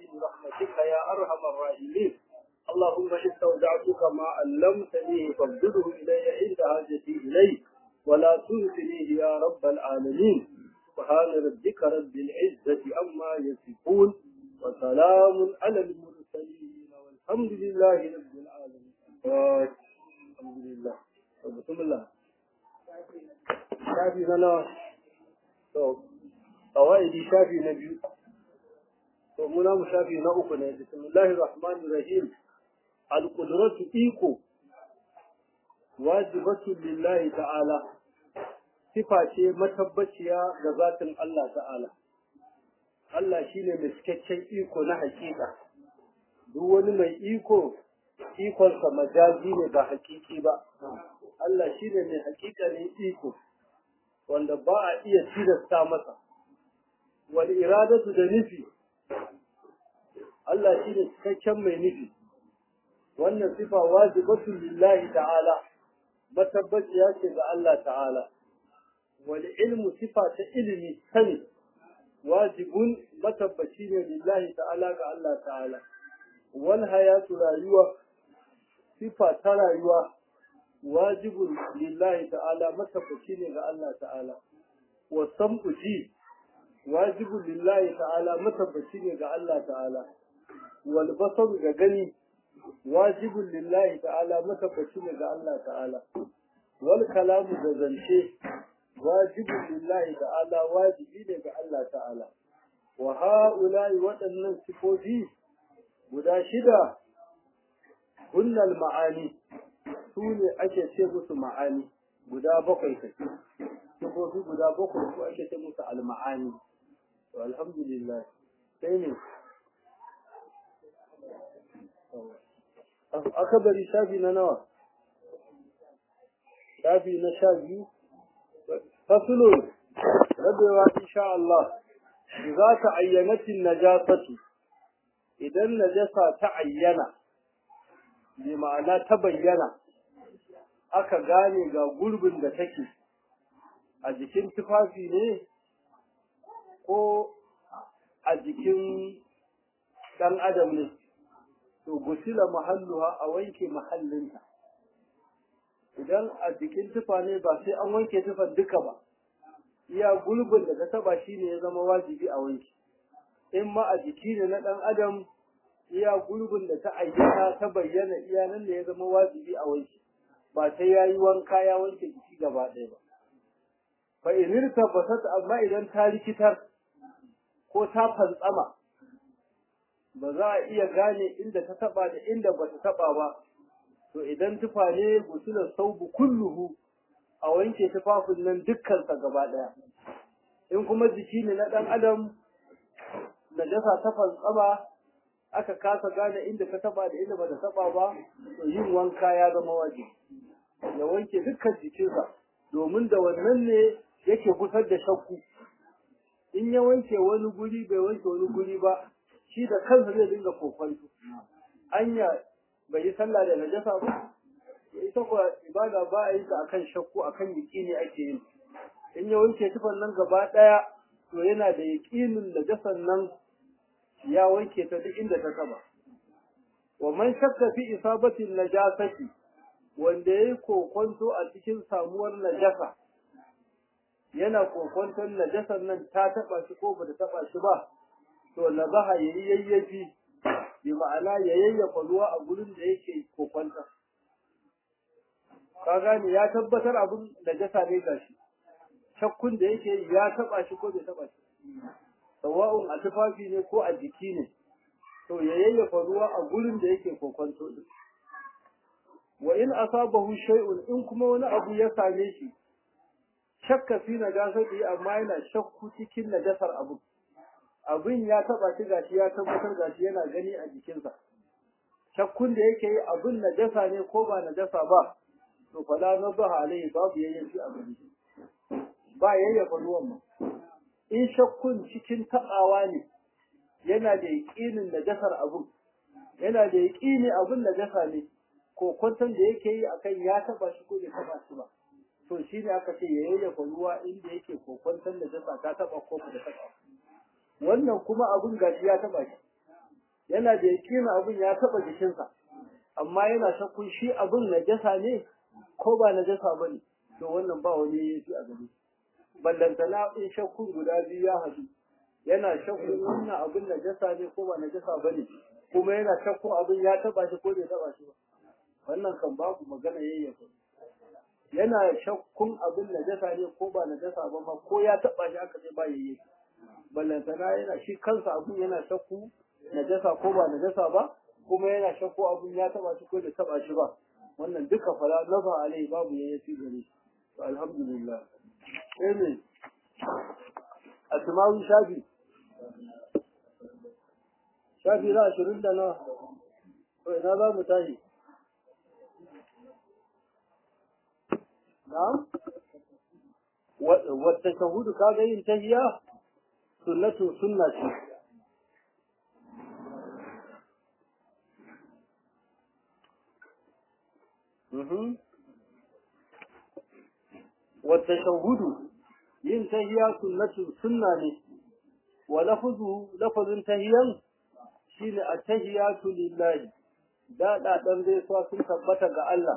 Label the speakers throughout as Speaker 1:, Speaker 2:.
Speaker 1: خزائن رحمتك يا أرحم الراحمين اللهم استودعتك ما علمتني فابدله إلي عند حاجتي إليه ولا تنسنيه يا رب العالمين سبحان ربك رب العزة عما يصفون وسلام على المرسلين والحمد لله رب العالمين الحمد لله بسم الله شافي سنة قوائد شافي نبي ومنا مشافي نأخنا بسم الله الرحمن الرحيم القدرة إيكو واجبة لله تعالى sifa ce matabbaciya ga zatin Allah ta'ala. Allah shi ne mai cikakken iko na hakika, duk wani mai iko, ikonsa majazi ne ba hakiki ba. Allah shi ne mai hakika ne iko, wanda ba a iya tilasta masa. Wani iradatu da nufi, Allah shi ne cikakken mai nufi. Wannan sifa wajibatun lillahi ta'ala, matabbaciya ce ga Allah ta'ala. والعلم صفة علمي سني واجب متبشين لله تعالى الله تعالى والحياة رايوة صفة رايوة واجب لله تعالى متبشين الله تعالى والسمع جي واجب لله تعالى متبشين الله تعالى والبصر غني واجب لله تعالى متبشين الله تعالى والكلام زنشي wajibin lillahi ta'ala wajibi ne ga Allah ta'ala wa ha'ula'i waɗannan sifofi guda shida hunnal ma'ani su ne ake ce musu ma'ani guda bakwai kai sifofi guda bakwai su ake ce musu al-ma'ani to alhamdulillah sai ne aka bari shafi na nawa shafi na sha biyu فصل ربوا إن شاء الله إذا تعينت النجاسة إذا النجاسة تعين بمعنى تبين aka gane ga gurbin da take a jikin tufafi ne ko a jikin ɗan adam ne to gusila mahalluha a wanke mahallinta idan a jikin tufa ne ba sai an wanke tufan duka ba iya gulbin da ta taba shi ne ya zama wajibi a wanke in ma a jiki ne na ɗan adam iya gulbin da ta ayyana ta bayyana iya nan da ya zama wajibi a wanke ba sai ya yi wanka ya wanke jiki gaba ɗaya ba fa inir tabbatat amma idan ta rikitar ko ta fantsama ba za a iya gane inda ta taba da inda ba ta taba ba to idan tufa ne gusular saubu kulluhu a wanke tufafin nan dukkansa gaba ɗaya in kuma jiki ne na ɗan adam da jasa ta fantsama aka kasa gane inda ta taba da inda ba ta taba ba to yin wanka ya zama wajibi ya wanke dukkan jikinsa domin da wannan ne yake gusar da shakku in ya wanke wani guri bai wanke wani guri ba shi da kansa zai dinga kokwanto anya bai yi sallah da najasa ba ita kuwa ibada ba a yi ta akan shakku akan yaƙini ake yin in ya wanke tufan nan gaba ɗaya to yana da yaƙinin najasan nan ya wanke ta duk inda ta kaba wa man shakka fi isabati najasati wanda yayi kokonto a cikin samuwar najasa yana kokonton najasan nan ta taba shi ko bata taba shi ba to nazaha yayi yayyafi bi ma'ana ya yayyafa ruwa a gurin da yake kokonta ka gane ya tabbatar abin najasa ne gashi shakkun da yake ya taba shi ko bai taba shi sawa'un a tufafi ne ko a jiki ne to ya yayyafa ruwa a gurin da yake kokonto din wa in asabahu shay'un in kuma wani abu ya same shi shakka fi najasati amma yana shakku cikin najasar abu abin ya taba shi gashi ya tabbatar gashi yana gani a jikinsa shakkun da yake yi abin najasa ne ko ba najasa ba to fala nabaha alaihi babu yayyafi a gari ba yayyafa ruwan ma in shakkun cikin taɓawa ne yana da yaƙinin najasar abun yana da yaƙini abun najasa ne ko kwantan da yake yi akan ya taɓa shi ko bai taɓa shi ba to shi ne aka ce ya yayyafa ruwa inda yake ko kwantan najasa ta taɓa ko ba taɓa wannan kuma abun gashi ya taɓa shi yana da yakin abin ya taba jikinsa amma yana shakkun shi abin najasa ne ko ba najasa bane to wannan ba wani yafi a gari ballantana in shakkun guda biyu ya haɗu yana shakkun wannan abin najasa ne ko ba najasa bane kuma yana shakkun abin ya taba shi ko bai taba shi ba wannan kan babu magana yayyafa yana shakkun abin najasa ne ko ba najasa ba ma ko ya taba shi aka ce ba yayyafa ballantana yana shi kansa abin yana shakku najasa ko ba najasa ba kuma yana shakku abin ya taba shi ko bai taba shi ba wannan duka fara nafa alai babu yayyafi gare shi to alhamdulillah sai ne asma'u shafi shafi na ashirin da na to ina za mu tashi na'am wata shahudu kaga yin tahiya sunnatu sunna ce wata shahudu yin tahiya sunnatu sunna ne wa lafuzu lafazin tahiyan shine at-tahiyatu lillahi da da dan zai so sun tabbata ga Allah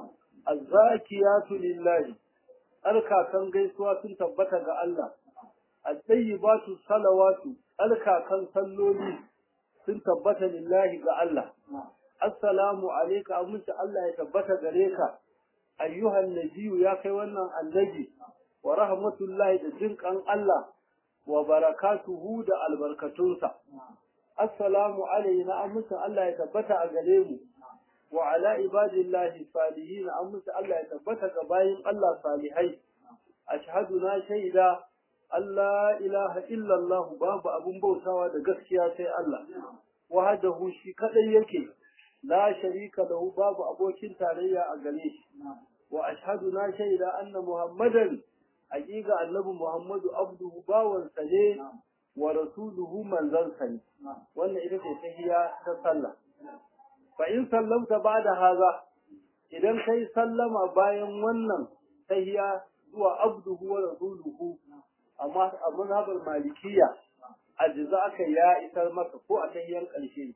Speaker 1: az-zakiyatu lillahi alkakan gaisuwa sun tabbata ga Allah at-tayyibatu salawatu alkakan salloli sun tabbata lillahi ga Allah assalamu alayka amince Allah ya tabbata gare ka ayyuhan nabiyyu ya kai wannan annabi wa rahmatullahi da jinkan Allah wa barakatuhu da albarkatunsa assalamu alayna amince Allah ya tabbata a gare mu wa ala ibadillahi salihin amince Allah ya tabbata ga bayin Allah salihai ashhadu na shaida Allah ilaha illallah babu abun bautawa da gaskiya sai Allah wahdahu shi kadai yake la sharika lahu babu abokin tarayya a gare shi wa ashhadu na shaida anna muhammadan haqiqa annabi muhammadu abduhu bawan sa ne wa rasuluhu manzon sa ne wannan ita ce tahiyya ta sallah fa in sallamta ba'da haza idan kai sallama bayan wannan tahiyya zuwa abduhu wa rasuluhu amma a mazhabar malikiya ajza aka ya isar maka ko a tahiyyan ƙarshe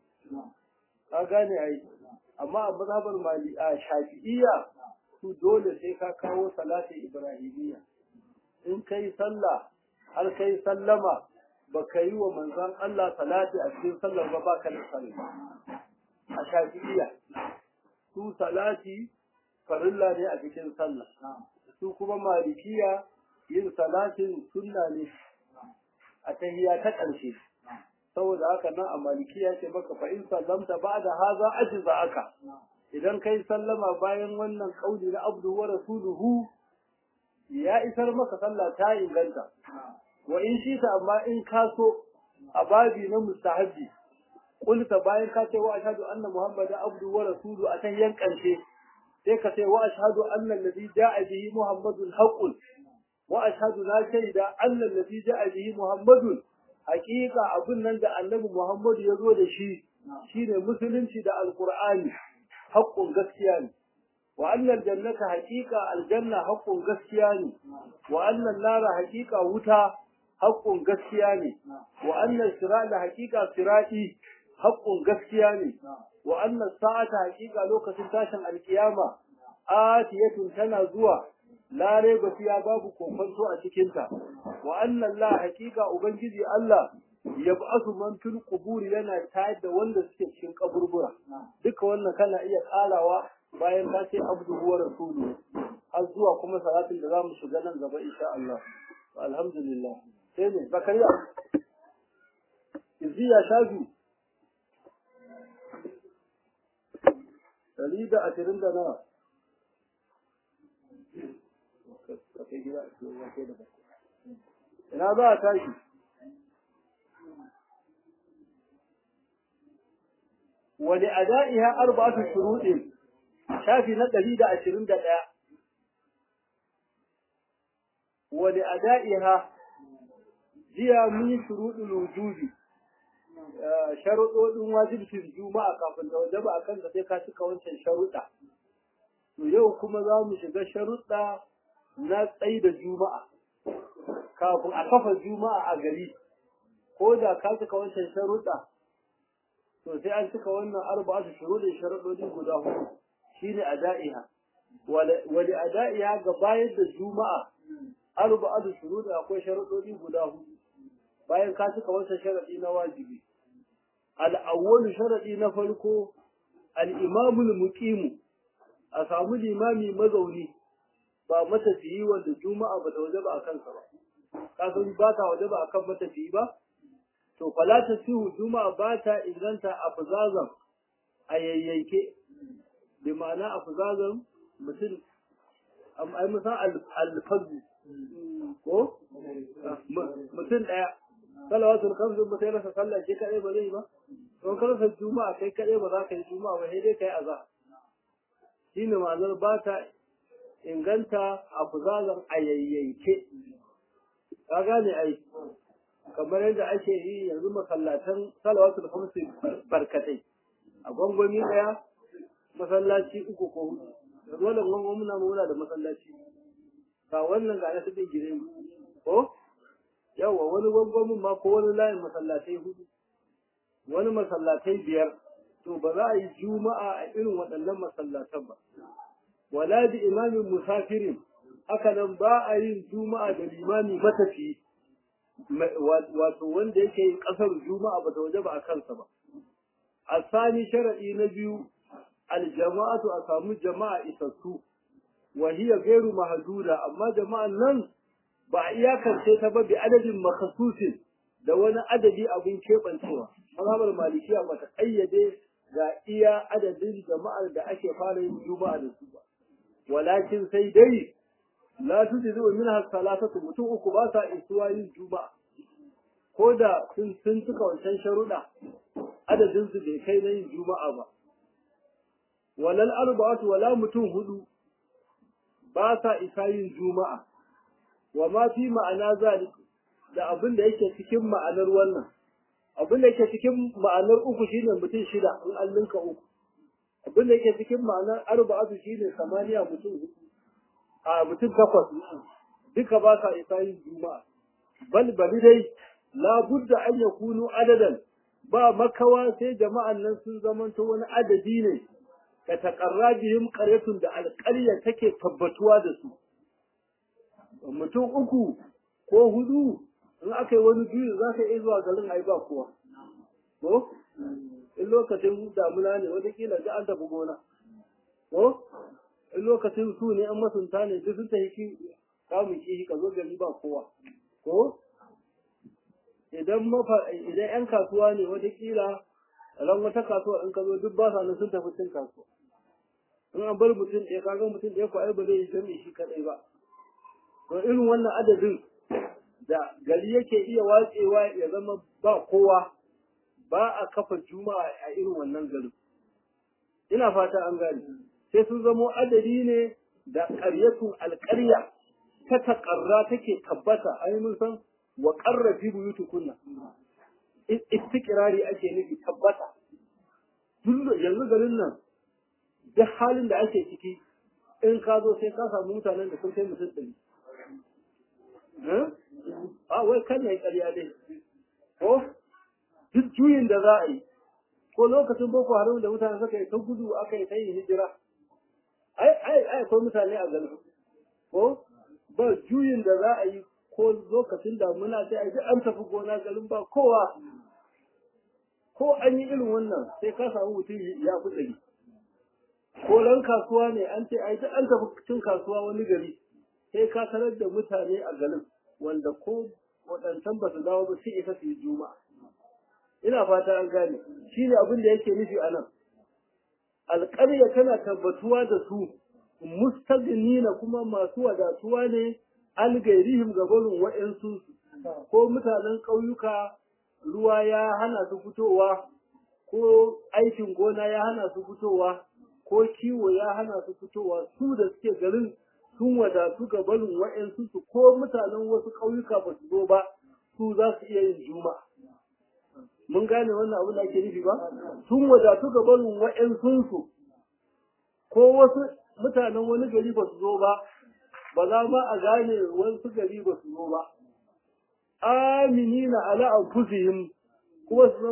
Speaker 1: ka gane ai amma a mazhabar mali a shafi'iyya su dole sai ka kawo salati ibrahimiyya in kai sallah har kai sallama ba ka yi wa manzon Allah salati a cikin sallar ba baka da sallah a shafi'iyya su salati farilla ne a cikin sallah su kuma malikiya yin salatin sunna ne a tahiyya ta ƙarshe saboda haka nan a malikiya ce maka fa in sallamta ba'da haza ajza aka idan kai sallama bayan wannan kauli na abdu wa rasuluhu ya isar maka sallah ta inganta wa in shi ta amma in ka so a babi na mustahabi kulta bayan ka ce wa ashhadu anna muhammadan abdu wa rasuluhu a tahiyyan ƙarshe sai ka ce wa ashhadu anna alladhi ja'a bihi muhammadun haqqun wa ashhadu la shaida anna alladhi ja'a bihi muhammadun haqiqa abun nan da annabi muhammadu ya zo da shi shine musulunci da alqur'ani haqqun gaskiya ne wa anna aljannata haqiqa aljanna haqqun gaskiya ne wa anna an-nara haqiqa wuta haqqun gaskiya ne wa anna sirata haqiqa sirati haqqun gaskiya ne wa anna sa'ata haqiqa lokacin tashin alkiyama atiyatun tana zuwa la raiba fiya babu kokonto a cikin ta wa anna Allah haqiqa ubangiji Allah yab'asu man fil qubur yana tayar da wanda suke cikin kaburbura duka wannan kana iya karawa bayan ka ce abduhu wa rasuluhu har zuwa kuma salatin da zamu shiga nan gaba insha Allah alhamdulillah sai ne zakariya iziya shafi Dari da ashirin da nawa. Ina za a tashi? Wani ada'iha arba'atu shuruɗin shafi na ɗari da ashirin da ɗaya. Wani ada'iha jiya mun yi shuruɗin wujubi. sharuɗoɗin wajibcin juma'a kafin da wajaba a kanka sai ka cika wancan sharuɗa. To yau kuma za mu shiga sharuɗa na tsayi da juma'a. Kafin a kafa juma'a a gari, ko da ka cika wancan sharuɗa, to sai an cika wannan arba'atu shuruɗin sharuɗoɗi guda hudu shine ada'iha wali ada'iha ga bayar da juma'a arba'atu shuruɗi akwai sharuɗoɗi guda hudu bayan ka cika wancan sharaɗi na wajibi al-awwalu sharaɗi na farko al-imamul muqimu a samu limami mazauni ba matafiyi wanda juma'a ba ta waje ba a kansa ba kasan ba ta waje ba a kan matafiyi ba to fala ta sihu juma'a ba ta inganta a fuzazan a yayyanke bi ma'ana a fuzazan mutum ai musan alfazu ko mutum ɗaya salawatul kamsu ba sai rasa sallah shi kaɗai ba zai ba don ka rasa juma'a kai kaɗai ba za ka yi juma'a ba sai dai ka yi azhar shine ma'anar ba ta inganta a fuzazan a yayyanke ka gane ai kamar yadda ake yi yanzu masallatan salawatul khamsi barkatai a gwangwami daya masallaci uku ko hudu yanzu wannan gwangwami na muna da masallaci ga wannan ga nasu bin gire ko yawa wani gwangwamin ma ko wani layin masallatai hudu wani masallatai biyar to ba za a yi juma'a a irin waɗannan masallatan ba wala bi imamin musafirin haka nan ba a yin juma'a da limami matafi wato wanda yake yin kasar juma'a ba ta waje ba a kansa ba a sani sharaɗi na biyu aljama'atu a samu jama'a isassu wa hiya gairu mahduda amma jama'an nan ba a iyakance ta ba bi adadin makhsusin da wani adadi abin keɓancewa mazhabar malikiya ba ta ƙayyade ga iya adadin jama'ar da ake fara yin juma'a da su ba walakin sai dai la tujizu minha salatatu mutum uku ba sa isuwa yin juma'a ko da sun sun cika wancan sharuɗa adadin su bai kai na yin juma'a ba walal arba'atu wala mutum hudu ba sa isa yin juma'a wa ma fi ma'ana zalik da abin da yake cikin ma'anar wannan abin da yake cikin ma'anar uku shine mutum shida in an linka uku abin da yake cikin ma'anar arba'atu shine samaniya mutum hudu a mutum takwas duka ba sa isa yin juma'a bal bali dai la budda an yakunu adadan ba makawa sai jama'an nan sun zamanto wani adadi ne ka taƙarra bihim ƙaryatun da alƙarya take tabbatuwa da su mutum uku ko hudu in aka yi wani biyu za ka iya zuwa garin ai ba kowa ko in lokacin damuna ne watakila ga an tafi gona ko in lokacin su ne an masunta ne duk sun tafi kamun kishi ka zo gari ba kowa ko idan mafa idan yan kasuwa ne watakila ran wata kasuwa in ka zo duk ba sa nan sun tafi cin kasuwa in an bar mutum ɗaya kaga mutum ɗaya ko ai ba zai yi jami'i shi kaɗai ba to irin wannan adadin da gari yake iya watsewa ya zama ba kowa ba a kafa juma'a a irin wannan garin ina fata an gane sai sun zamo adadi ne da ƙaryatun alƙarya ta taƙarra take tabbata ainihin san wa ƙarrafi buyutukunna istiqrari ake nufi tabbata yanzu garin nan duk halin da ake ciki in ka zo sai ka samu mutanen da sun kai mutum ɗari a wai kan na yi ƙarya dai ko duk juyin da za a yi ko lokacin boko haram da mutane suka yi ta gudu aka yi ta yi hijira ai ai ai akwai mutane a garin ko ba juyin da za a yi ko lokacin damuna sai a yi an tafi gona garin ba kowa ko an yi irin wannan sai ka samu mutum ya fi ɗari ko ran kasuwa ne an ce ai an tafi cin kasuwa wani gari sai ka tarar da mutane a garin wanda ko waɗancan ba su dawo ba sai isa su yi juma'a ina fata an gane shi ne abin da yake nufi a nan alƙarya tana tabbatuwa da su mustagnina kuma masu wadatuwa ne an gairihim ga barin wa'yansu ko mutanen ƙauyuka ruwa ya hana su fitowa ko aikin gona ya hana su fitowa ko kiwo ya hana su fitowa su da suke garin sun wadatu ga barin wa'yansu su ko mutanen wasu ƙauyuka ba su zo ba su za su iya yin juma'a mun gane wannan abu da ake nufi ba sun wadatu ga barin wa'yansu ko wasu mutanen wani gari ba su zo ba ba za ma a gane wasu gari ba su zo ba aminina ala anfusihim kuma su zama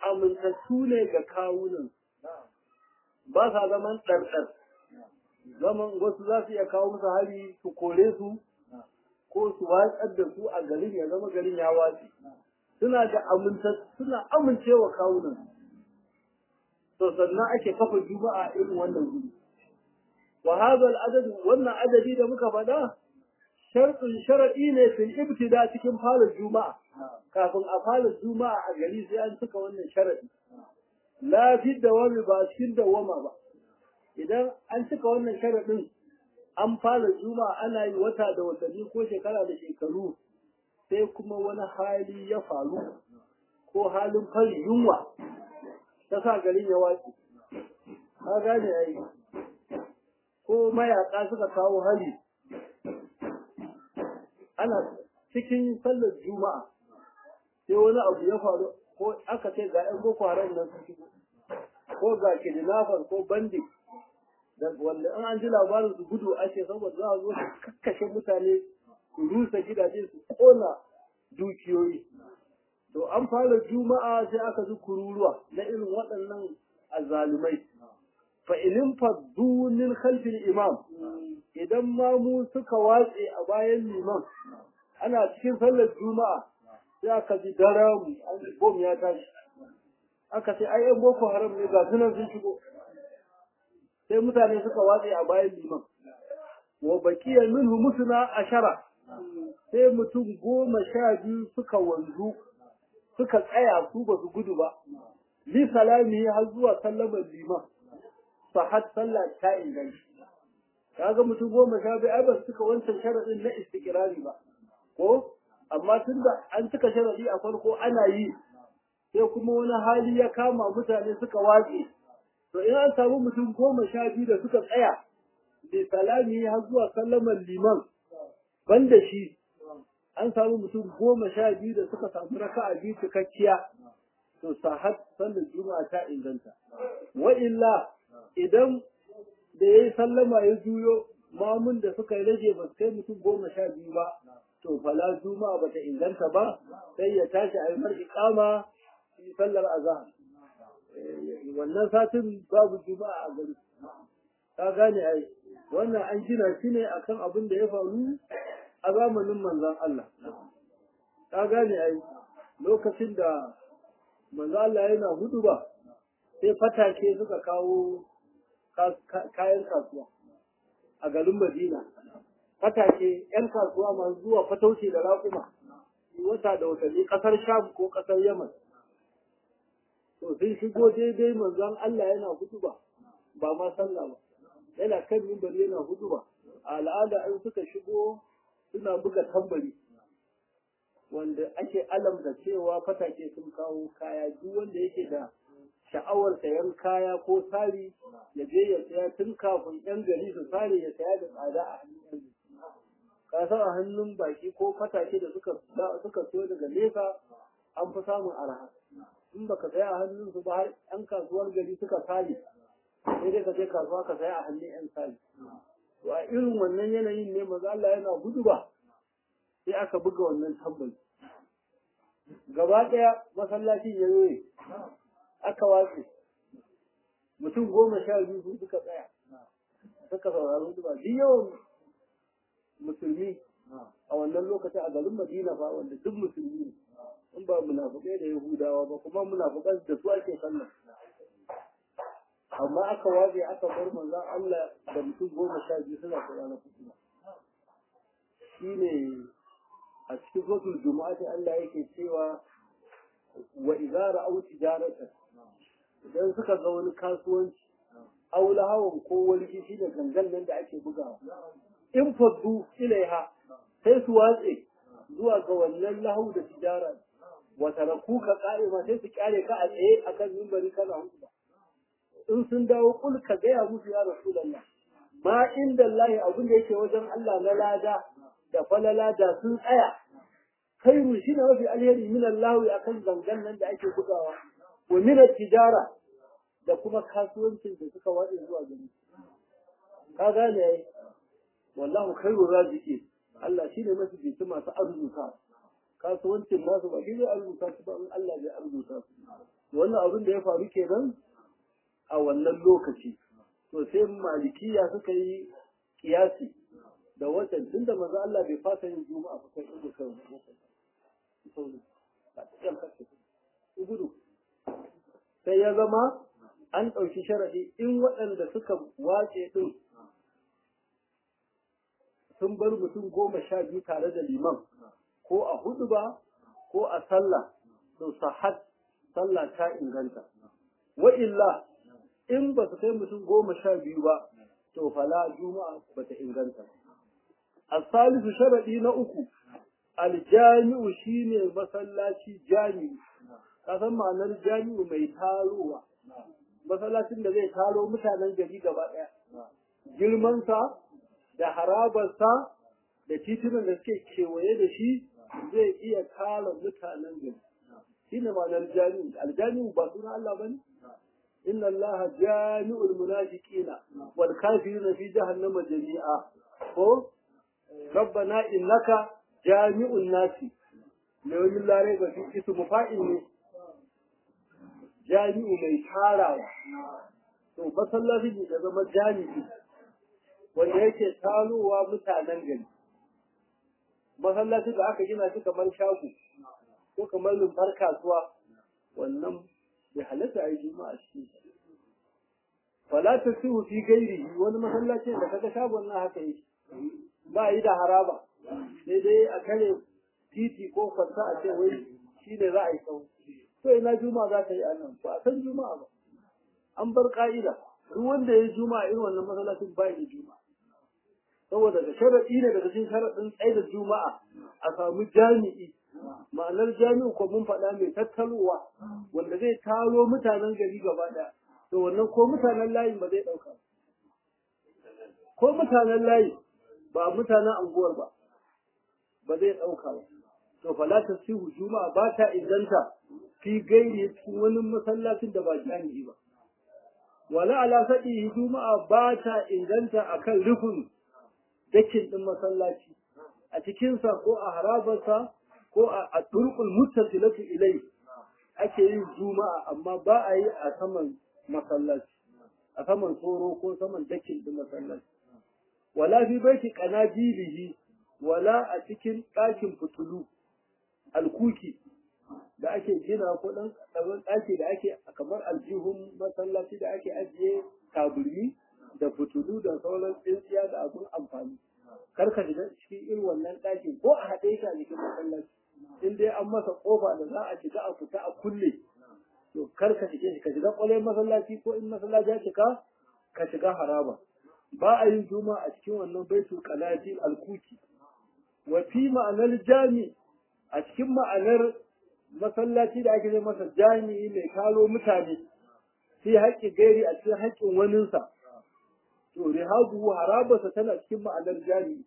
Speaker 1: amintattu ne ga kawunan ba sa zaman ɗarɗar zaman wasu za su iya kawo musu hari su kore su ko su watsar da su a garin ya zama garin ya watsi suna da amintattu suna amincewa kawunan to sannan ake kafa juma'a irin wannan guri wa hadha al-adad wannan adadi da muka faɗa sharɗin sharaɗi ne fil ibtida cikin fara juma'a kafin a fara juma'a a gari sai an cika wannan sharaɗi la fi dawami ba cikin dawama ba idan an cika wannan sharaɗin an fara juma'a ana yi wata da watanni ko shekara da shekaru sai kuma wani hali ya faru ko halin fari yunwa ta sa garin ya watsi ka gane ai ko mayaka suka kawo hali ana cikin sallar juma'a sai wani abu ya faru ko aka ce ga 'yan boko haram nan sun shigo ko ga kidnappers ko bandit da wanda in an ji labarin su gudu ake saboda za a zo su kakkashe mutane su rusa gidaje su kona dukiyoyi to an fara juma'a sai aka ji kururuwa na irin waɗannan azzalumai fa ilin faddu min khalfil imam idan ma mu suka watse a bayan liman ana cikin sallar juma'a sai aka ji daram bom ya tashi aka ce ai yan boko haram ne ga sunan sun shigo sai mutane suka watse a bayan liman wa bakiya minhu musna ashara sai mutum goma sha biyu suka wanzu suka tsaya su ba su gudu ba li salami har zuwa sallamar liman sahat sallah ta inganta kaga mutum goma sha biyu ai ba su cika wancan sharadin na istiqrari ba ko amma tunda an cika sharadi a farko ana yi sai kuma wani hali ya kama mutane suka watse to in an samu mutum goma sha biyu da suka tsaya bi salami har zuwa sallamar liman banda shi an samu mutum goma sha biyu da suka samu raka'a biyu cikakkiya to sahat sallar juma'a ta inganta wa illa idan da yayi sallama ya juyo mamun da suka yi rage ba su kai mutum goma sha biyu ba to fala juma'a bata inganta ba sai ya tashi a yi mar iqama sallar azhar wannan satin babu juma'a a gari ka gane ai wannan an gina shi ne akan abin da ya faru a zamanin manzon Allah ka gane ai lokacin da manzon Allah yana hudu ba sai fatake suka kawo kayan kasuwa a garin Madina fatake yan kasuwa masu zuwa fatauci da raƙuma wata da watanni ƙasar Sham ko ƙasar Yaman to sun shigo daidai manzon Allah yana hutuba ba ma sallah ba yana kan mimbari yana hutuba a al'ada in suka shigo suna buga tambari wanda ake alamta cewa fatake sun kawo kaya duk wanda yake da sha'awar sayan kaya ko sari ya je ya saya tun kafin yan gari su sare ya saya da tsada a hannun yan ka san a hannun baki ko fatake da suka suka so daga nesa an fi samun arha in baka saya a hannun su ba har yan kasuwar gari suka sale sai dai ka je kasuwa ka saya a hannun yan sale to a irin wannan yanayin ne maza Allah yana gudu ba sai aka buga wannan tambari gaba ɗaya masallacin ya yoye aka watse mutum goma sha biyu su suka tsaya suka saurari hudu ba duk yawan musulmi a wannan lokacin a garin Madina fa wanda duk musulmi ne in ba munafukai da Yahudawa ba kuma munafukan da su ake sallah amma aka waje aka bar manzon Allah da mutum goma sha biyu suna sauraron hudu shine a cikin suratul juma'a sai Allah yake cewa wa idza ra'aw tijaratan idan suka ga wani kasuwanci aw lahawan ko wani shi da gangan nan da ake bugawa in faddu ilaiha sai su watse zuwa ga wannan lahu da tijara wa taraku ka qa'ima sai su kyale ka a tsaye akan mimbari kana hudu in sun dawo kul ka gaya musu ya rasulullah ma inda Allah abin da yake wajen Allah na lada da falala da sun tsaya khairu shi ne mafi alheri min Allah akan zangan nan da ake bugawa wa min tijara da kuma kasuwancin da suka wade zuwa gari ka gane ai wallahu khairu raziki Allah shi ne mafi bitu masu arzuta kasuwancin nasu ba shi ne arzuta su ba in Allah zai arzuta su wannan abin da ya faru kenan a wannan lokaci to sai malikiya suka yi kiyasi da watan tun da maza Allah bai fasa yin juma'a ba kai inda kai gudu sai ya zama an ɗauki sharaɗi in waɗanda suka wace ɗin sun bar mutum goma sha biyu tare da liman ko a hudu ba ko a sallah to sahat sallah ta inganta wa illa in ba su kai mutum goma sha biyu ba to fala juma'a ba ta inganta asalisu sharaɗi na uku aljami'u shine masallaci jami'u kasan ma'anar jami'u mai tarowa masallacin da zai taro mutanen gari gaba ɗaya girmansa da harabarsa da titunan da suke kewaye da shi zai iya tara mutanen gari shi ne ma'anar jami'u aljami'u ba suna Allah ba ne inna Allah jami'ul munafiqina wal kafirina fi jahannama jami'a ko rabbana innaka jami'un nasi lawin lare ba fi ismu fa'il ne jami'u mai tarawa to masallaci da zama jami'i wanda yake talowa mutanen gari masallaci da aka gina shi kamar shago ko kamar lumbar kasuwa wannan bai halatta a yi juma'a shi wala ta sihu fi gairi wani masallaci da kaga shagon na haka yi ba yi da haraba sai dai a kare titi ko kwanta a ce wai shi ne za a yi sau to ina juma'a za ta yi a nan ba a san juma'a ba an bar ka'ida duk wanda ya yi juma'a irin wannan masallacin ba yi juma'a saboda da sharaɗi ne daga cikin sharaɗin tsaye da juma'a a samu jami'i ma'anar jami'u ko mun faɗa mai tattalowa wanda zai taro mutanen gari gaba ɗaya to wannan ko mutanen layin ba zai ɗauka ko mutanen layi ba mutanen anguwar ba ba zai ɗauka ba to fala ta sihu juma'a ba ta inganta fi gairi cikin wani masallacin da ba jami'i ba wala ala sadi juma'a ba ta inganta akan rufin dakin din masallaci a cikinsa ko a harabarsa ko a turkul muttasilatu ilai ake yin juma'a amma ba a yi a saman masallaci a saman tsoro ko saman dakin din masallaci wala fi baiti qanadilihi wala a cikin ɗakin fitulu alkuki da ake gina ko ɗan ƙaramin ɗaki da ake kamar aljihun masallaci da ake ajiye taburmi da fitulu da sauran tsintsiya da abin amfani kar ka shiga cikin irin wannan ɗakin ko a haɗe ka jikin masallaci in dai an masa ƙofa da za a shiga a fita a kulle to kar ka shige shi ka shiga ƙwalai masallaci ko in masallaci ya cika ka shiga haraba ba a yin juma a cikin wannan baitul qalatil alkuki wa fi ma'anar jami a cikin ma'anar masallaci da ake zai masa jami'i mai kalo mutane sai haƙƙi gairi a cikin haƙƙin waninsa to rihabu harabarsa tana cikin ma'anar jami'i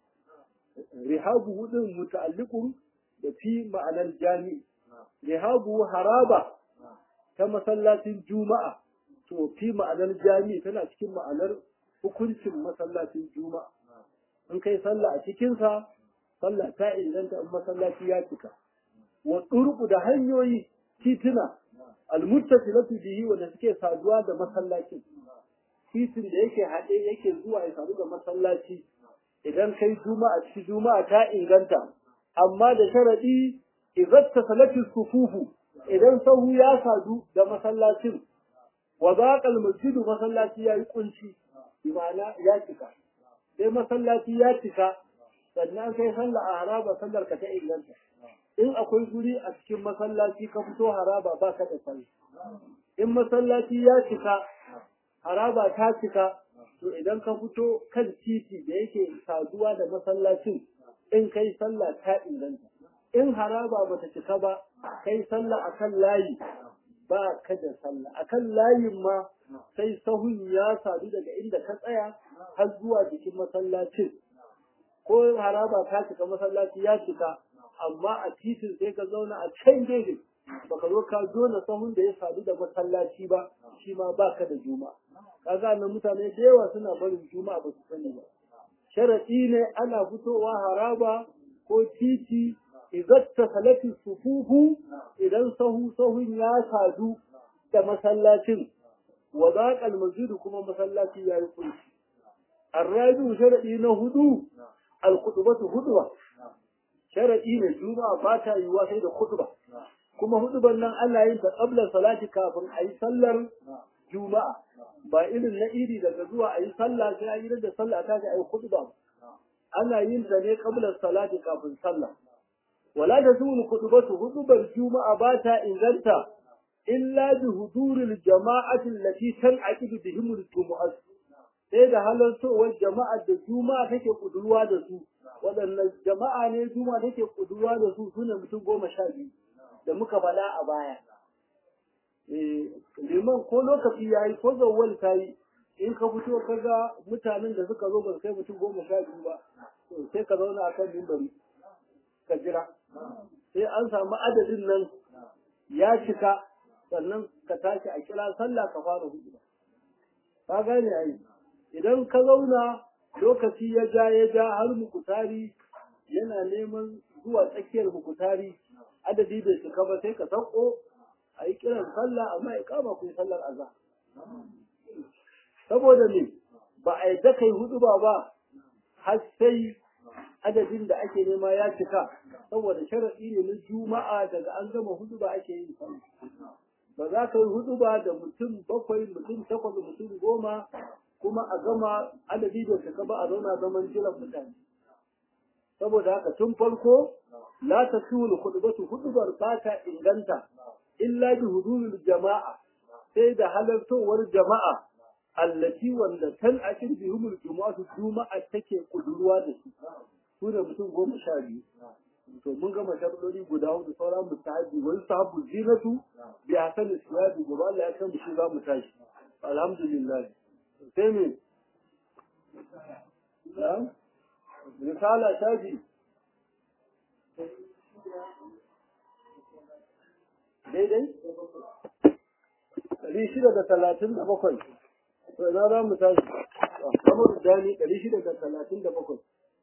Speaker 1: rihabu din muta'alliqun da fi ma'anar jami'i rihabu haraba ta masallacin juma'a to fi ma'anar jami'i tana cikin ma'anar hukuncin masallacin juma'a in kai sallah a cikinsa sallah ta inganta in masallaci ya cika wa turku da hanyoyi tituna almuttasilatu bihi wanda suke saduwa da masallacin titin da yake haɗe yake zuwa ya sadu da masallaci idan kai juma'a cikin juma'a ta inganta amma da sharadi idan tasalatu sufufu idan sahu ya sadu da masallacin wa zaqal masjidu masallaci ya yi kunci imana ya cika sai masallaci ya cika sannan kai sallah a haraba sallar ka ta inganta in akwai guri a cikin masallaci ka fito haraba ba ka da sallah in masallaci ya cika haraba ta cika to idan ka fito kan titi da yake saduwa da masallacin in kai sallah ta inganta in haraba bata cika ba kai sallah akan layi ba ka da sallah akan layin ma sai sahun ya sadu daga inda ka tsaya har zuwa jikin masallacin ko haraba ta cika masallaci ya cika amma a titin sai ka zauna a can gefe baka zo ka na sahun da ya sadu da masallaci ba shi ma baka da juma'a kaga nan mutane da yawa suna barin juma'a ba su sani ba sharadi ne ana fitowa haraba ko titi idan ta salati sufufu idan sahu sahun ya sadu da masallacin wa zaqal masjid kuma masallaci yayi kunci arrabi sharadi na hudu al khutbatu hudwa sharadi ne juma'a ba ta yiwa sai da khutba kuma huduban nan ana yin ta qabla salati kafin ayi sallar juma'a ba irin na iri daga zuwa ayi sallah sai ayi da sallah ta ga ayi khutba ana yin ta ne qabla salati kafin sallah wala tazulu khutbatu hudubar juma'a ba ta inganta illa bi huduril jama'ati allati tan'aqidu bihim al-jumu'ah sai da halartowar jama'a da juma'a take kudurwa da su waɗannan jama'a ne juma'a take kudurwa da su sune mutum goma sha biyu da muka faɗa a baya eh liman ko lokaci yayi ko zawwal tayi in ka fito ka ga mutanen da suka zo ba kai mutum goma sha biyu ba to sai ka zauna akan mimbari ka jira sai an samu adadin nan ya cika sannan ka tashi a kira sallah ka fara hudu ka gane ai idan ka zauna lokaci ya ja ya ja har mukutari yana neman zuwa tsakiyar mukutari adadi bai cika ba sai ka sauko a yi kiran sallah amma ya kama ku sallar azhar saboda ne ba a yadda kai hudu ba ba har sai adadin da ake nema ya cika saboda sharaɗi ne na juma'a daga an gama hudu ba ake yin sallah ba za ka yi hudu ba da mutum bakwai mutum takwas mutum goma kuma a gama adadi da suka ba a zauna zaman jiran mutane saboda haka tun farko la ta sulu khutbatu hudubar ba ta inganta illa bi huduril jama'a sai da halartowar jama'a allati wanda tan akin bihumul jumu'atu juma'a take kudurwa da su su da mutum goma sha biyu to mun gama sharuɗoɗi guda hudu sauran mustahabi wani sahabu zinatu bi hasan siyabi gobe Allah ya san mu shi za mu tashi alhamdulillah sai me na'am risala shafi daidai ɗari shida da talatin da bakwai to ina za mu tashi kamar dani ɗari shida da talatin da bakwai